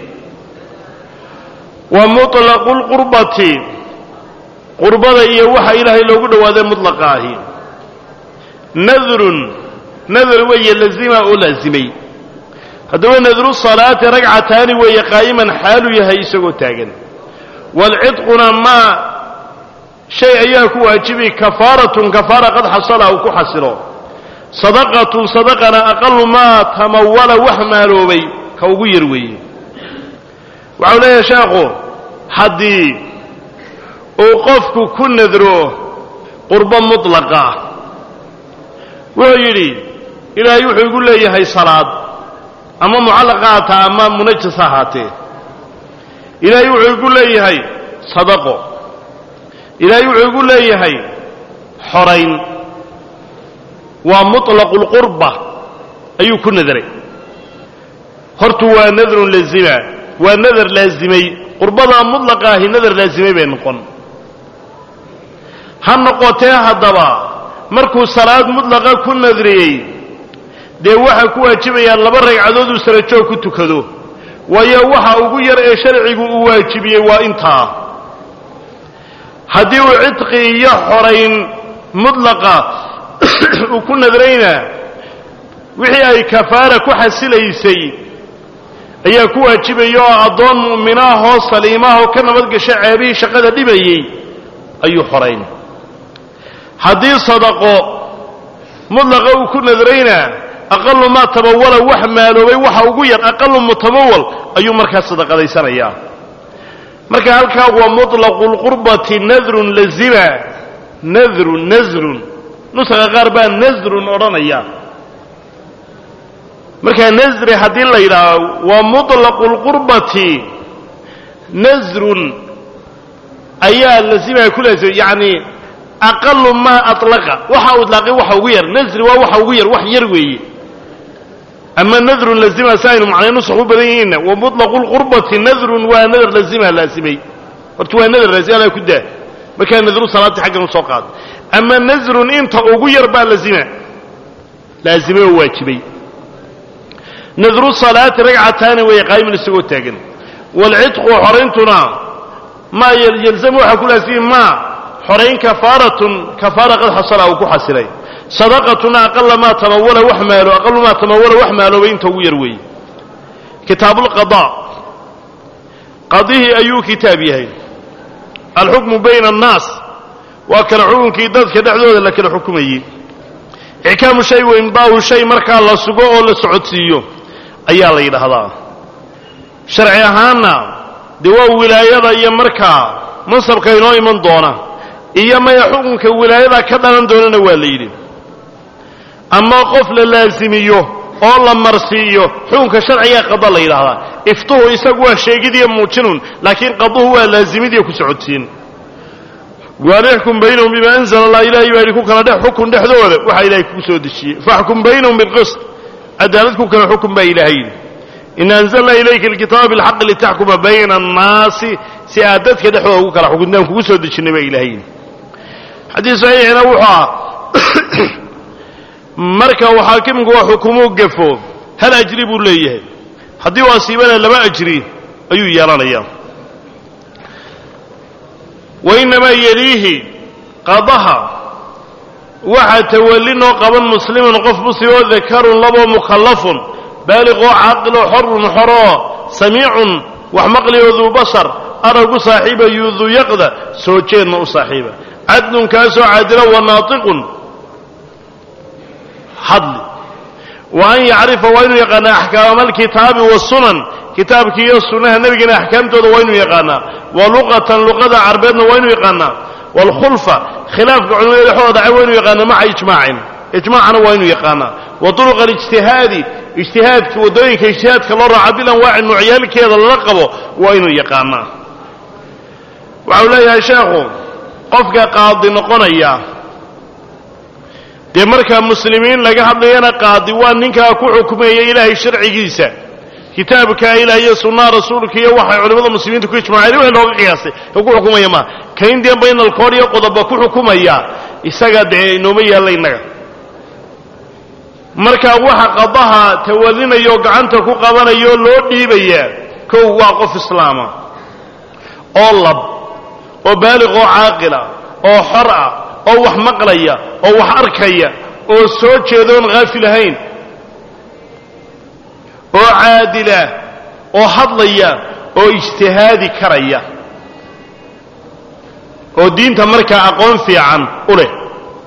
wa muطlaqu lqurbati qurbada iyo waxa ilaahay loogu dhowaaday mutlaqa ahi nadrun nadr weeye lazima oo laazimay haddaba nadru salaati ragcataani weeye qaa'iman xaalu yahay isagoo taagan waalcidquna maa shay ayaa ku waajibi kafaaratun kafaara qad xasala uu ku xasilo sadaqatun sadaqana aqalu maa tamawala wax maaloobay ka ugu yar weeye waxau leeyahay sheekhu haddii uu qofku ku nadro qurbo mutlaqa wuxuu yidhi ilaahay wuxuu igu leeyahay salaad ama mucallaqa haataa ama munajas ahaatee ilaahay wuxuu igu leeyahay sadaqo ilaahay wuxuu igu leeyahay xorayn waa muطlaqu lqurba ayuu ku nadray hortu waa nadrun laazima waa nadar laazimay qurbadaa mutlaqa ahi nadar laazimay bay noqon ha noqotee haddaba markuu salaad mutlaqa ku nadriyey dee waxaa ku waajibayaa laba ragcadood uu sarajoog ku tukado waayo waxa ugu yar ee sharcigu uu waajibiyey waa intaa haddii uu cidqi iyo xorayn mutlaqa uu ku nadrayna wixii ay kafaara ku xasilaysay ayaa ku waajibaya oo addoon mu'minaahoo saliimaahoo ka nabadgasha ceebihii shaqada dhibayey ayuu xorayn haddii sadaqo mudlaqa uu ku nadrayna aqalu maa tamawala wax maaloobay waxa ugu yar aqalu mutamawal ayuu markaa sadaqadaysanayaa marka halkaa waa muطlaqu lqurbati nadrun lazima nadrun nasrun nusaqa qaar baa nasrun odhanaya markaa nasri haddii la yidhaaho waa muطlaqu lqurbati nasrun ayaa lazima ku laazima yani aqalu maa alaqa waxa uu ilaaqay waxa ugu yar nasri waa waxa ugu yar wax yar weeye ama nadrun lazima si aynu macnay nusx u badan yihiinna wa muطlaqu lqurbati nadrun waa nadr lazima laasimay horta waa nadr laazima ala ku daa markaa nadru salaadii xaggan u soo qaado ama nasrun inta ugu yar baa lazima laazimay oo waajibay nadru salaati ragcataani weeye qaa'iman isagoo taagan waalcidqu xorayntuna maa yalzamu waxaa ku laasimi maa xorayn kafaaratun kafaara qad xasala uu ku xasilay sadaqatuna aqala maa tamawala wax maalo aqalu maa tamawala wax maaloobay inta ugu yar weeye kitaabulqadaa qadihii ayuu kitaab yahay alxukmu bayna annaas waa kala xukunkii dadka dhexdooda la kala xukumayey ixkaamu shay wa imdaahu shay markaa la sugo oo la socodsiiyo ayaa la yidhaahdaa sharci ahaanna dee waa wilaayada iyo markaa mansabka inoo iman doona iyo maya xukunka wilaayada ka dhalan doonana waa la yidhi ama qof la laasimiyo oo la marsiiyo xukunka sharciga qada la yidhaahdaa iftuhu isagu waa sheegidiyo muujinun laakiin qaduhu waa laazimidiyo ku socodsiin waalixkum baynahum bima anzala allah ilahay baa yidhi ku kala dhex xukun dhexdooda waxaa ilahay kugu soo dejiyey faxkum baynahum bilqist cadaalad ku kala xukun baa ilahay yidhi ina anzalna ilayka alkitaaba bilxaqi litaxkuma bayna annaasi si aad dadka dhexdooda ugu kala xukuntaan kugu soo dejinnay baa ilahay yidhi xadiis saxiixina wuxuu ah marka uu xaakimku waa xukumuu gafo hal ajri buu leeyahay haddii uu asiibana laba ajri ayuu yeelanayaa wa innamaa yeliihi qadaha waxaa tawallinoo qaban muslimun qof muslim oo dakarun laboo mukhallafun baaliqoo caaqiloo xorun xoroo samiicun wax maqlioo duu basar aragu saaxiiba yuudu yaqda soo jeedna u saaxiiba cadlun kaasoo caadila wa naatiqun hadli wa an yacrifa waa inuu yaqaanaa axkaama alkitaabi wasunan kitaabkii iyo sunnaha nebigana axkaamtooda waa inuu yaqaanaa wa luqatan luqada carbeedna waa inuu yaqaanaa waalkhulfa khilaafka culimada dhexdooda dhacay waa inuu yaqaanaa maca ijmaacin ijmaacana waa inuu yaqaanaa wa turuqa alijtihaadi ijtihaadka waddooyinka ijtihaadka loo raaca bilanwaaci noocyaalkeeda lala qabo waa inuu yaqaanaa waxau leeyahay sheekhu qofka qaadi noqonaya dee markaa muslimiin laga hadlayana qaadi waa ninkaa ku xukumeeya ilaahay sharcigiisa kitaabka ilaah iyo sunnaha rasuulka iyo waxay culimmada muslimiinta ku ijmaaceen wixii looga qiyaasay ee ku xukumaya maa kayn dee baynalkood iyo qodoba ku xukumaya isaga dee inooma yaalla innaga marka waxa qadaha tawallinaya oo gacanta ku qabanaya oo loo dhiibaya kow waa qof islaama oo lab oo baaliq oo caaqila oo xor ah oo wax maqlaya oo wax arkaya oo soo jeeda oon haafil ahayn oo caadila oo hadlaya oo ijtihaadi karaya oo diinta markaa aqoon fiican u leh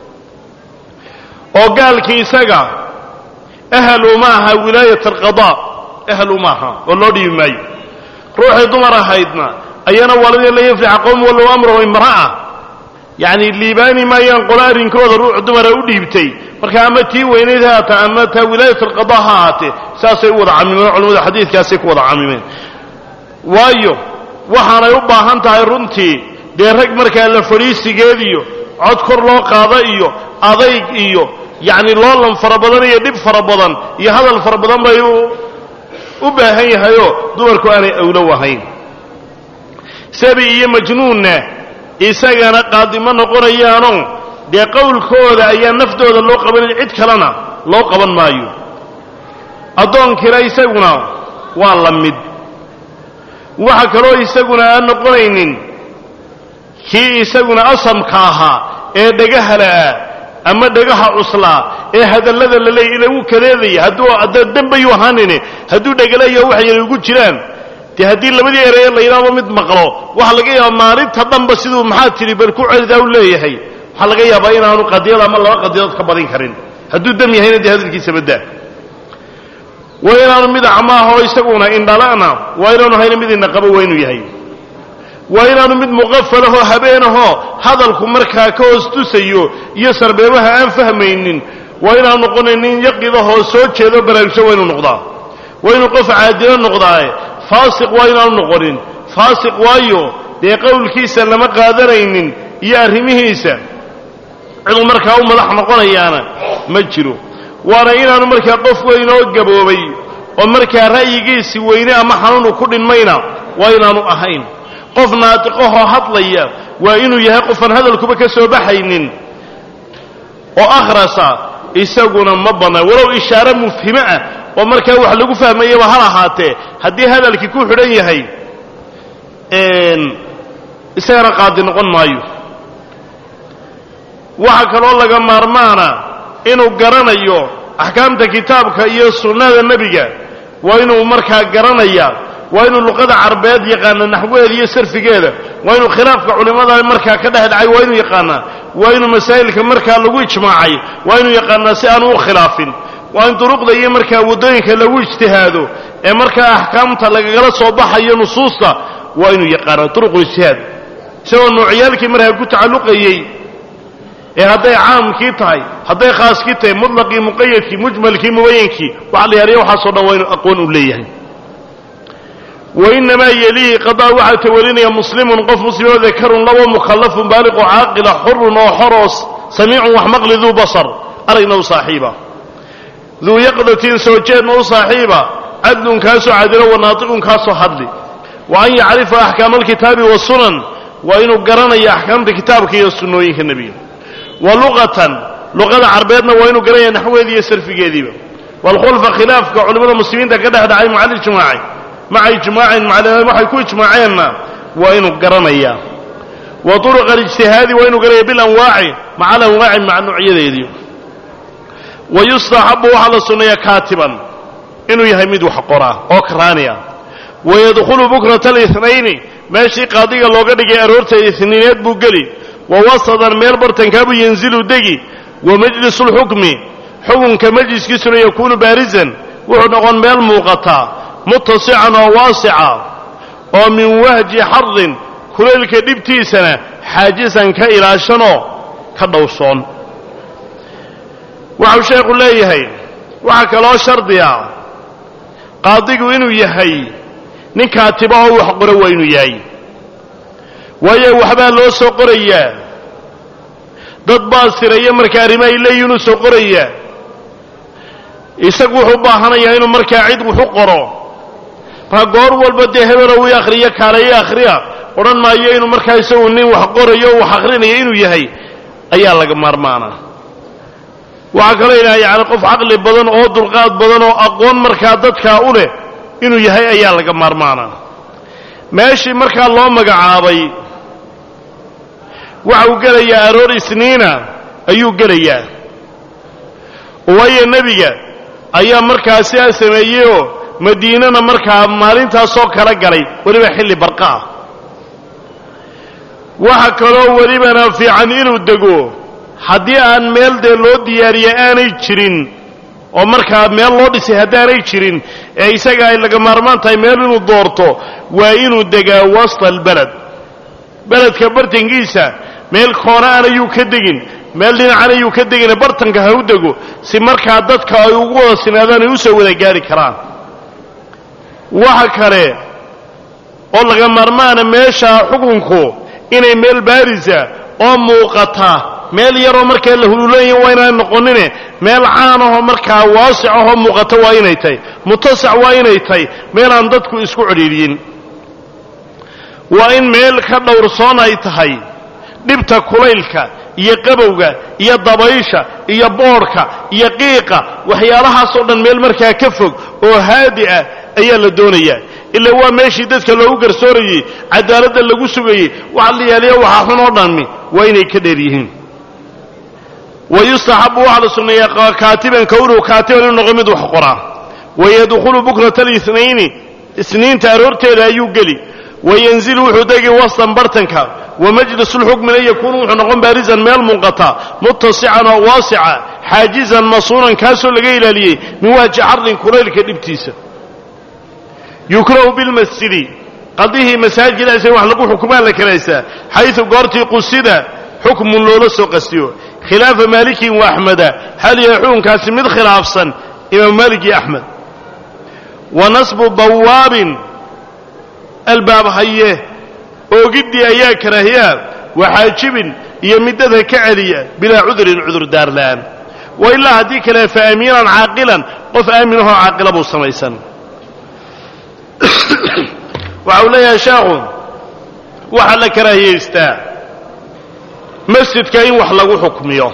oo gaalkii isaga ahal uma aha wilaayat alqadaa ahal uma aha oo loo dhiibi maayo ruuxii dumar ahaydna ayana waladii la yaflixa qowm wallow amrahu imra'a yacni liibaani maayaan qolo arrinkooda ruux dumara u dhiibtay marka ama tii weynayd ha haata ama taa wilaayat alqadaa ha ahaatee saasay u wada camimeen culimmada xadiidkaasay ku wada camimeen waayo waxaanay u baahan tahay runtii dee rag markaa la fadhiisigeed iyo cod kor loo qaado iyo adayg iyo yacni loolan fara badan iyo dhib fara badan iyo hadal fara badan bay u baahan yahayoo dumarku aanay awlow ahayn sabi iyo majnuunna isagana qaadimo noqonayaano dee qowlkooda ayaa naftooda loo qabanaya cid kalena loo qaban maayo addoonkina isaguna waa la mid waxa kaloo isaguna aan noqonaynin kii isaguna asamka ahaa ee dhagahala ah ama dhagaha cuslaa ee hadallada la leeyay ila wuu kadeedaya hadduu hadda dembayuu ahaanine hadduu dhegalayo wax yar ugu jiraan dee haddii labadii ereye la yidhaahdo mid maqlo waxaa laga yaabaa maalinta dhanba siduu maxaa tidhi bal ku celidaa u leeyahay waxaa laga yaabaa inaanu qadiyad ama laba qadiyadood ka badin karin hadduu dam yahayna dee hadalkiisa baddaa waa inaanu mid acmaahoo isaguna indhala'na waa inaanu hayna mid indhaqabo waa inuu yahay waa inaanu mid muqafalahoo habeenahoo hadalku markaa ka hoos tusayo iyo sarbeebaha aan fahmaynin waa inaanu noqonin nin yaqidahoo soo jeedo baraarugso waa inuu noqdaa waa inuu qof caadilo noqdaaye faasiq waa inaanu noqonin faasiq waayo dee qowlkiisa lama qaadanaynin iyo arrimihiisa ciduu markaa u madax noqonayaana ma jiro waana inaanu markaa qof weyn oo gaboobay oo markaa ra'yigiisi weyne ama xanuunu ku dhinmayna waa inaanu ahayn qof naatiqahoo hadlaya waa inuu yahay qofaan hadalkuba ka soo baxaynin oo akhrasa isaguna ma bannaan walow ishaare mufhime ah oo markaa wax lagu fahmayaba hal ahaatee haddii hadalkii ku xidhan yahay isagana qaadi noqon maayo waxaa kaloo laga maarmaana inuu garanayo axkaamta kitaabka iyo sunnada nebiga waa inuu markaa garanaya waa inuu luqada carbeed yaqaana naxwaheeda iyo sarfigeeda waa inuu khilaafka culimmada markaa ka dhex dhacay waa inuu yaqaanaa waa inuu masaa'ilka markaa lagu ijmaacay waa inuu yaqaanaa si aanu u khilaafin waa in duruqda iyo markaa waddooyinka lagu ijtihaado ee markaa axkaamta lagagala soo baxayo nusuusta waa inuu yaqaanaa duruqulijtihaad isagoo noocyaalkii markaa ku tacalluqayey ee hadday caamkii tahay hadday khaaskii tahay mutlaqii muqayadkii mujmalkii mubayankii waxa la yaaliya waxaasoo dhan waa inuu aqoon u leeyahay wainamaa yelihi qadaa waxaa tawalinaya muslimun qof muslimoo dakarun labo mukhallafun baaliqoo caaqila xurun oo xoroos samiicun wax maqli duu basar aragna u saaxiiba duu yaqdatin soo jeedna u saaxiiba cadlun kaasoo cadilo wanaatiqun kaasoo hadli wa an yacrifa axkaama alkitaabi wasunan waa inuu garanaya axkaamta kitaabka iyo sunnooyinka nebiga wa luqatan luqada carbeedna waa inuu garanaya naxweedi iyo sarfigeediiba waalkhulfa khilaafka culimmada muslimiinta ka dhex dhacay maca alijmaaci maca ijmaacin macalimiin waxay ku ijmaaceenna waa inuu garanayaa wa turuqa alijtihaadi waa inuu garanaya bilanwaaci maca alanwaaci maca nuucyadeedii wa yustaxabu waxaa la sunneeya kaatiban inuu yahay mid wax qoraa oo karaaniya wayadkhulu bukrata alinaini meeshii qaadiga looga dhigay aroorta isniineed buu geli wa wasadan meel bartankaabuu yanzilu degi wa majlisu lxukmi xukunka majliskiisuna yakuunu baarisan wuxuu noqon meel muuqata muttasican oo waasica oo min wahji xardin kulaylka dhibtiisana xaajisan ka ilaashanoo ka dhowrsoon waxau sheekhu leeyahay waxaa kaloo shardiya qaadigu inuu yahay nin kaatiba oo wax qora waa inuu yahay waayo waxbaa loo soo qorayaa dad baa siraya marka arrimo ay leeyihin inuu soo qorayaa isagu wuxuu u baahanayaa inuu markaa cid wax u qoro marka goor walba dee hebelow ii akhriyo kaaleyo akhriya odhan maayo inuu markaa isagu nin wax qorayo o wax akhrinayo inuu yahay ayaa laga maarmaanaa waxaa kaloo ilaha yacni qof caqli badan oo dulqaad badan oo aqoon markaa dadkaa u leh inuu yahay ayaa laga maarmaanaa meeshii markaa loo magacaabay waxa uu gelayaa aroor isniina ayuu gelayaa waayo nebiga ayaa markaa sidaa sameeyeyoo madiinana markaa maalintaasoo kala galay weliba xilli barqa ah waxa kaloo welibana fiican inuu dego haddii aan meel dee loo diyaariye aanay jirin oo markaa meel loo dhisay haddaanay jirin ee isaga ay laga maarmaan tahay meel inuu doorto waa inuu degaa wasta albaled beledka bartankiisa meel koona aan ayuu ka degin meel dhinacan ayuu ka degina bartanka ha u dego si markaa dadka ay ugu wada sinaadaan ay u soo wada gaari karaan waxa kale oo laga maarmaana meesha xukunku inay meel baarisa oo muuqata meel yaroo markaa la huluulanya waa inaan noqonine meel caanahoo markaa waasicahoo muuqata waa inay tahay mutasac waa inay tahay meelaan dadku isku cidhiidhiyin waa in meel ka dhowrsoon ay tahay dhibta kulaylka iyo qabowga iyo dabaysha iyo boodhka iyo qiiqa waxyaalahaasoo dhan meel markaa ka fog oo haadi ah ayaa la doonayaa ilaa waa meeshii dadka loogu garsoorayey cadaaladda lagu sugayey waxa la yaaliya waxaa xun oo dhammi waa inay ka dheer yihiin wa yustaxabu waxaa la sunneeyaa kaatiban kownuhu kaatiban inuu noqo mid wax qoraa wayadkhulu bukrata اlithnayni isniinta aroorteeda ayuu geli wayanzilu wuxuu degi wastan bartanka wamajlis lxukmina yakuunu wuxuu noqon baarisan meel munqata muttasican oo waasica xaajizan masuunan kaasoo laga ilaaliyey min wahji xardin kulaylka dhibtiisa yukrahu bilmasjidi qadihii masaajida isaga wax lagu xukumaa la karaysaa xayثu goortii qusida xukmun loola soo qastiyo khilaafa maalikin wa axmeda hal yahay xukunkaasi mid khilaafsan imaam maalik iyo axmed wa nasbu bawaabin albaab haye oogiddii ayaa karaahiyaa waxaajibin iyo midada ka celiya bilaa cudurin cudurdaar la'aan wa ilaa haddii kale fa aamiinan caaqilan qof aaminahoo caaqila buu samaysan waxa uu leeyahay sheekhu waxaa la karaahiyaystaa masjidka in wax lagu xukmiyo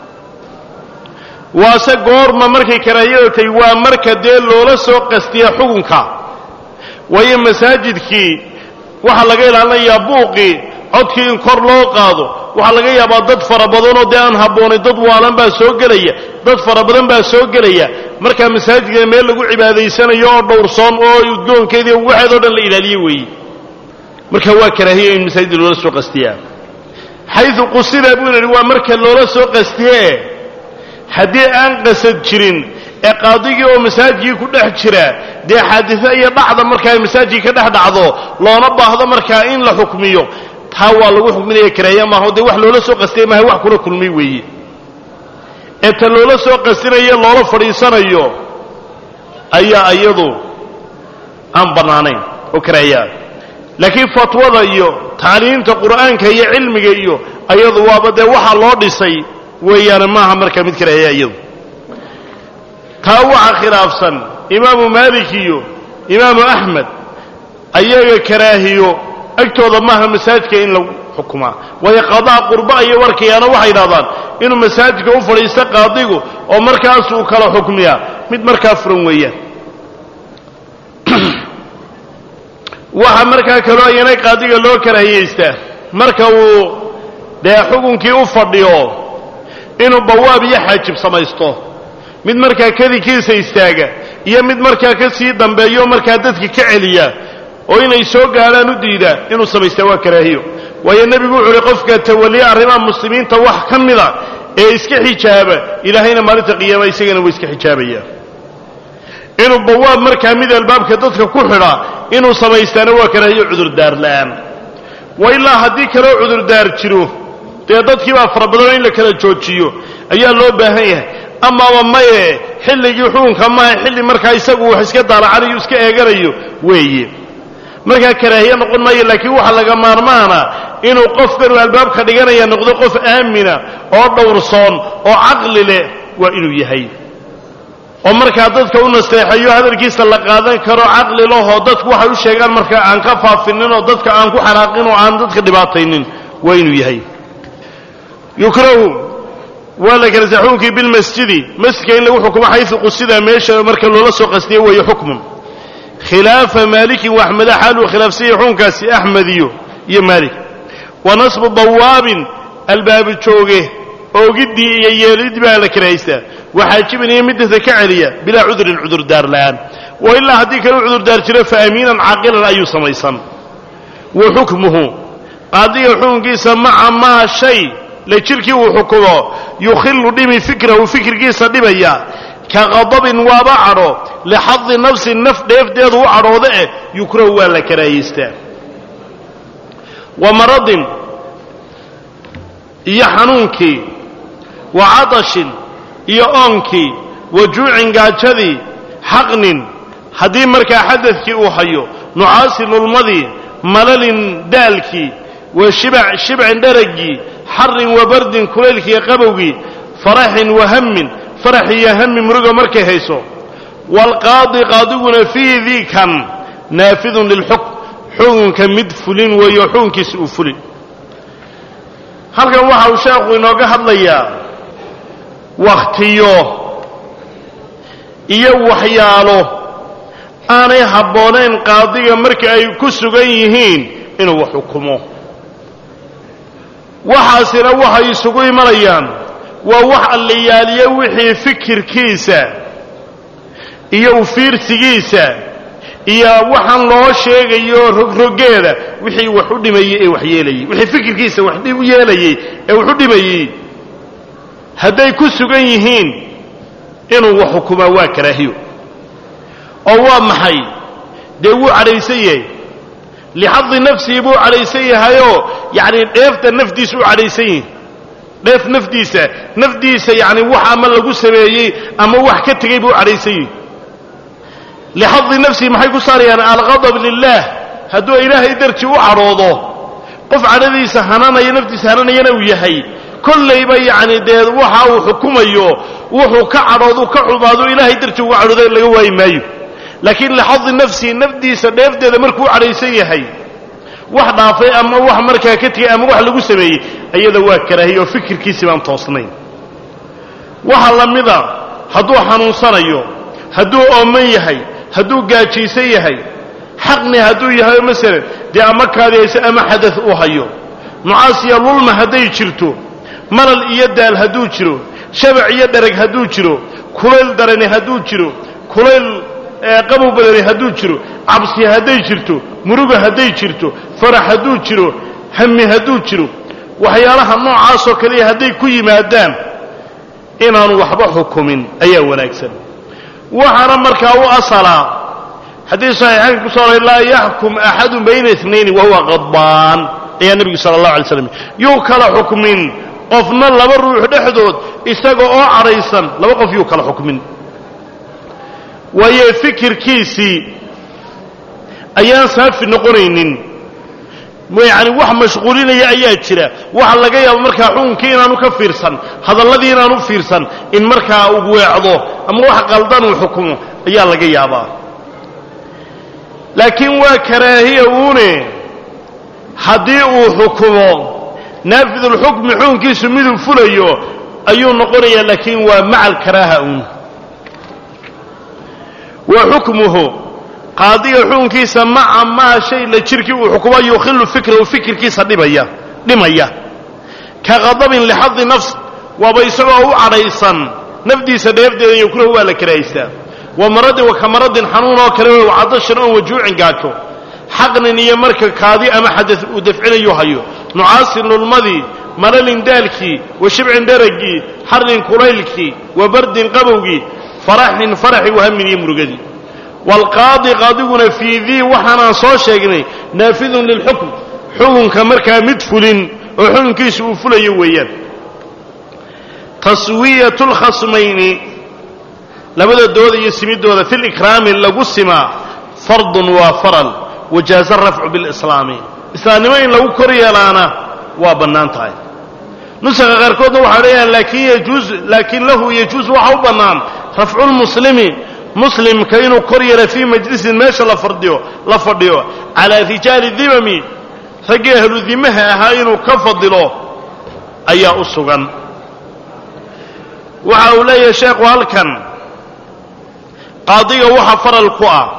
waase goorma markay karaahiyada tahy waa marka dee loola soo qastiya xukunka waayo masaajidkii waxaa laga ilaalinayaa buuqii codkii in kor loo qaado waxaa laga yaabaa dad fara badanoo dee aan habboonay dad waalan baa soo gelaya dad fara badan baa soo gelaya markaa masaajidka meel lagu cibaadaysanayo oo dhowrsoon oo udgoonkeedii waxeedoo dhan la ilaaliye weeye marka waa karaahiya in masaajidda loola soo qastiyaa xayu qusida buu yidhi waa marka loola soo qastiye haddii aan qasad jirin ee qaadigii oo masaajidkii ku dhex jira dee xaadisa iyo dhacda markaa masaajidkii ka dhex dhacdo loona baahdo markaa in la xukmiyo taa waa lagu xukminaya karaahiya maaho dee wax loola soo qastiyay maaha wax kula kulmay weeye ee ta loola soo qastinayo loola fadhiisanayo ayaa iyadu aan bannaanayn oo karaahiyaa laakiin fatwada iyo tacliimta qur'aanka iyo cilmiga iyo ayadu waaba dee waxaa loo dhisay weeyaane maaha markaa mid karaahiya iyadu taa waxaa khilaafsan imaamu maalik iyo imaamu axmed ayaga karaahiyo agtooda maaha masaajidka in lagu xukumaa waayo qadaa qurba iyo warkayaana waxay idhahdaan inuu masaajidka u fadhiisto qaadigu oo markaas uu kala xukmiyaa mid markaa furan weeyaan waxaa markaa kaloo ayana qaadiga loo karaahiyaystaa marka uu dee xukunkii u fadhiyo inuu bawaab iyo xaajib samaysto mid markaa kadinkiisa istaaga iyo mid markaa ka sii dambeeyo markaa dadka ka celiya oo inay soo gaadhaan u diida inuu samaystaa waa karaahiyo waayo nebigu wuxu uhi qofka tawaliya arrimaha muslimiinta wax ka mida ee iska xijaaba ilaahayna maalinta qiyaama isagana waa iska xijaabaya inuu bawaab markaa mid albaabka dadka ku xidha inuu samaystaana waa karaahiyo cudurdaar la'aan wa ilaa haddii kaloo cudurdaar jiro dee dadkii baa fara badanoo in la kala joojiyo ayaa loo baahan yahay amaaba maye xilligii xukunka maha xilli markaa isagu wax iska daalacanayo iska eeganayo weeye markaa karaahiye noqon maayo laakiin waxa laga maarmaana inuu qofkanu albaabka dhiganaya noqdo qof aamina oo dhowrsoon oo caqli leh waa inuu yahay oo markaa dadka u nasteexeeyo hadalkiisa la qaadan karo caqli lahoo dadku waxay u sheegaan markaa aan ka faafinin oo dadka aan ku xanaaqin oo aan dadka dhibaataynin waa inuu yahay yukrahu waa la kala sa xukunkii bilmasjidi masjidka in lagu xukumo xaysu qusida meesha marka loola soo qastiye weeye xukmun khilaafa maalikin wa axmeda xaaluu khilaafsanya xukunkaasi axmed iyo iyo maalik wa nasbu dawaabin albaabi jooge oogiddii iyo yeelidii baa la karahaystaa waxaajibin iyo midasa ka celiya bilaa cudurin cudurdaar la'aan wa ilaa haddii kale u cudurdaar jiro fa amiinan caaqilan ayuu samaysan wa xukmuhu qaadiga xukunkiisa maca maa shay la jirkii uu xukumo yukhilu dhimi fikrahu fikirkiisa dhibaya ka qadabin waaba cadho lixadi nafsi naf dheefdeedu u cadhooda eh yukrahu waa la karaahiystaa wa maradin iyo xanuunkii wa cadashin iyo oonkii wa juucin gaajadii xaqnin haddii markaa xadadkii uu hayo nucaasi lulmadii malalin daalkii wa shibac shibcin dharaggii xarin wa bardin kulaylkiiyo qabowgii faraxin wa hammin farax iyo hammi muruga markay hayso waalqaadi qaadiguna fii dikan naafidun lilxukm xukunka mid fulin weeyo xukunkiisa uu fulin halkan waxa uu sheekhu inooga hadlayaa wakhtiyo iyo waxyaalo aanay habboonayn qaadiga marka ay ku sugan yihiin inuu wax xukumo waxaasina waxay isugu imanayaan waa wax allayaaliye wixii fikirkiisa iyo ufiirsigiisa iyo waxaan loo sheegayo rogrogeeda wixii wax u dhimayey ee wax yeelayey wixii fikirkiisa wax u yeelayey ee wax u dhimayey hadday ku sugan yihiin inuu wax xukumaa waa karaahiyo oo waa maxay dee wuu cadhaysan yahay lixadi nafsihi buu cadhaysan yahayoo yacni dheefta nafdiisa u cadhaysan yahay dheef nafdiisa nafdiisa yacni wax ama lagu sameeyey ama wax ka tegey buu cadhaysan yahay lixadi nafsihi maxay ku saarayaan alqadab lilah hadduu ilaahay dartii u cadhoodo qof cadhadiisa hananaya naftiisa hananayana uu yahay kollayba yacni dee waxa uu xukumayo wuxuu ka cadhoodu ka xumaado ilaahay dartii uga cadhooda laga waayi maayo laakiin lixadi nafsihi nafdiisa dheefteeda markuu u cadhaysan yahay wax dhaafay ama wax markaa ka tegay ama wax lagu sameeyey iyada waa karaahiya oo fikirkiisii baan toosnayn waxa la mida hadduu xanuunsanayo hadduu ooman yahay hadduu gaajaysan yahay xaqni hadduu yahay masalan dee ama kaadihayso ama xadad uu hayo nucaasiya lulma hadday jirto malal iyo daal hadduu jiro shabac iyo dhereg hadduu jiro kulayl darani hadduu jiro kulayl qabow badani hadduu jiro cabsi hadday jirto muruga hadday jirto farax hadduu jiro hami hadduu jiro waxyaalaha noocaasoo kaliya hadday ku yimaadaan inaanu waxba xukumin ayaa wanaagsan waxaana markaa u asalaa haddii saxiixaynka ku soo oray laa yaxkum axadun bayna inayni wahuwa qadbaan ayaa nebigu sala allahu alay slam yuu kala xukmin qofna laba ruux dhexdood isaga oo cadhaysan laba qof yuu kala xukmin waayo fikirkiisii ayaan saafi noqonaynin yacni wax mashquulinaya ayaa jira waxa laga yaabo markaa xukunkii inaanu ka fiirsan hadalladii inaanu fiirsan in markaa uu weecdo ama wax qaldan uu xukumo ayaa laga yaabaa laakiin waa karaahiya uune haddii uu xukumo naafidulxukmi xukunkiisu miduu fulayo ayuu noqonayaa laakiin waa maca alkaraaha uun wa xukmuhu qaadiga xukunkiisa maca maa shay la jirkii uu xukumo yukhilu fikrahu fikirkiisa dhibaya dhimaya ka qadabin lixadi nafs waaba isagoo u cadhaysan nafdiisa dheefdeeda yukrahu waa la karahaystaa wa maradin wa ka maradin xanuun oo kale wa cadashan oon wajuucin gaajo xaqnin iyo marka kaadi ama xadad uu dafcinayu hayo nucaasin lulmadii malalin daalkii wa shibcin dharagii xarrin kulaylkii wa bardin qabowgii faraxin faraxi wahamin iyo murugadii waalqaadi qaadiguna fii dii waxaanaan soo sheegnay naafidun lilxukm xukunka markaa mid fulin oo xukunkiisu uu fulayo weeyaan taswiyatu lkhasmayni labada dooda iyo simidooda fi likraami lagu simaa fardun waa faral wajaaza rafcu bilislaami islaamnimo in lagu kor yeelaana waa bannaan tahay nusaqa qaarkoodna waxay leeyahaan laakin yajuuz laakiin lahu yajuuz waxa u bannaan rafcu lmuslimi muslimka inuu kor yeela fii majlisin meesha la fadhiyo la fadhiyo calaa rijaali dimami raggii ahlu dimaha ahaa inuu ka fadilo ayaa u sugan waxa uu leeyahay sheekhu halkan qaadiga waxa faral ku ah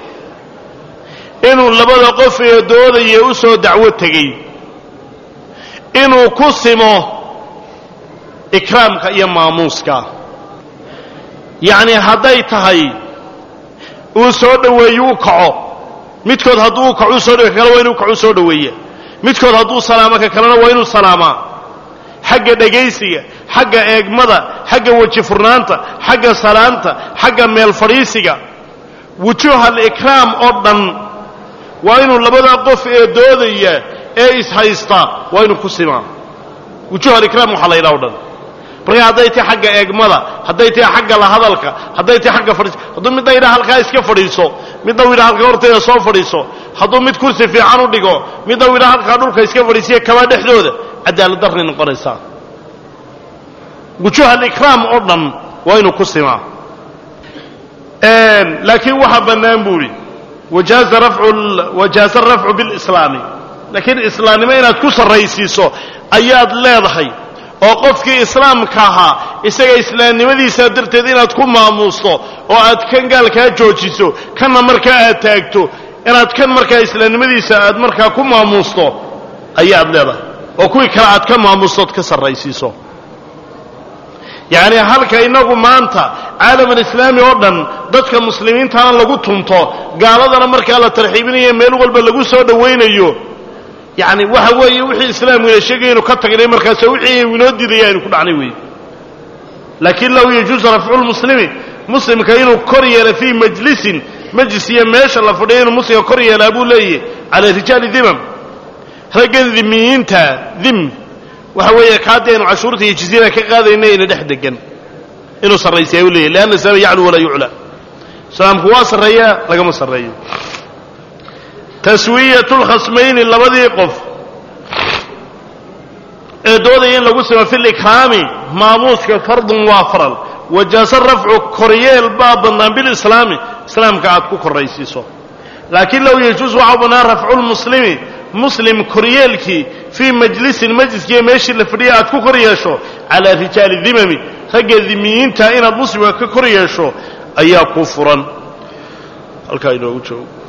inuu labada qof ee doodaya u soo dacwo tegey inuu ku simo ikraamka iyo maamuuska yacni hadday tahay uu soo dhoweeyo u kaco midkood hadduu u kaco u soo dhawey ka kale waa inuu kaco u soo dhoweeya midkood hadduu salaamo ka kalena waa inuu salaamaa xagga dhegaysiga xagga eegmada xagga weji furnaanta xagga salaanta xagga meel fadhiisiga wujuuh alikraam oo dhan waa inuu labada qof ee doodaya ee ishaysta waa inuu ku simaa wujuuh alikraam waxaa la yidhaha o dhan marka hadday tahay xagga eegmada hadday tahay xagga la hadalka hadday tahay xagga fadhiis hadduu midna yidhaha halkaa iska fadhiiso midna u yidhaha halkaa horteeda soo fadhiiso hadduu mid kursi fiican u dhigo midna u yidhaha halkaa dhulka iska fadhiisiya kabaa dhexdooda cadaalad darray noqonaysaa wujuuh alikraam oo dhan waa inuu ku simaa laakiin waxaa bannaan buu idhi wajaaza arafcu bilislaami laakiin islaamnimo inaad ku sarraysiiso ayaad leedahay oo qofkii islaamka ahaa isaga islaamnimadiisaa darteed inaad ku maamuusto oo aad kan gaalkaa joojiso kanna markaa aad taagto inaad kan markaa islaamnimadiisa aad markaa ku maamuusto ayaad leedahay oo kuwii kale aad ka maamuusto ood ka sarraysiiso yacni halka innagu maanta caalamulislaami oo dhan dadka muslimiintana lagu tunto gaaladana markaa la tarxiibinayo meel walba lagu soo dhowaynayo yacni waxa weeye wixii islaamkuna sheegaynu ka tagnay markaasoo wixii inoo diidaya aynu ku dhacnay weeye laakiin lahu yajuusu rafcu lmuslimi muslimka inuu kor yeelo fii majlisin majlis iyo meesha la fadhiyo inuu muslimka kor yeelaa buu leeyahy cala rijaali dimam raggan dimiyiinta dim waxa weeye kaadii aynu cashuurta iyo jizyada ka qaadayna ina dhex degan inuu sarraysiya u leeyahy leanna islaam yaclu walaa yuclaa islaamku waa sarreeyaa lagama sarreeyo taswiyatu lkhasmayni labadii qof ee doodaya in lagu simo fi likraami maamuuska fardun waa faral wajaasa rafcu koryeel baa bannaan bilislaami islaamka aad ku korraysiiso laakiin low yajuus waxaa bannaan rafcu lmuslimi muslim koryeelkii fii majlisin majliskiiyo meeshii la fadhiya aad ku kor yeesho calaa rijaali dimami ragga dimiyiinta inaad muslimka ka kor yeesho ayaa ku furan halkaa inoogu joogo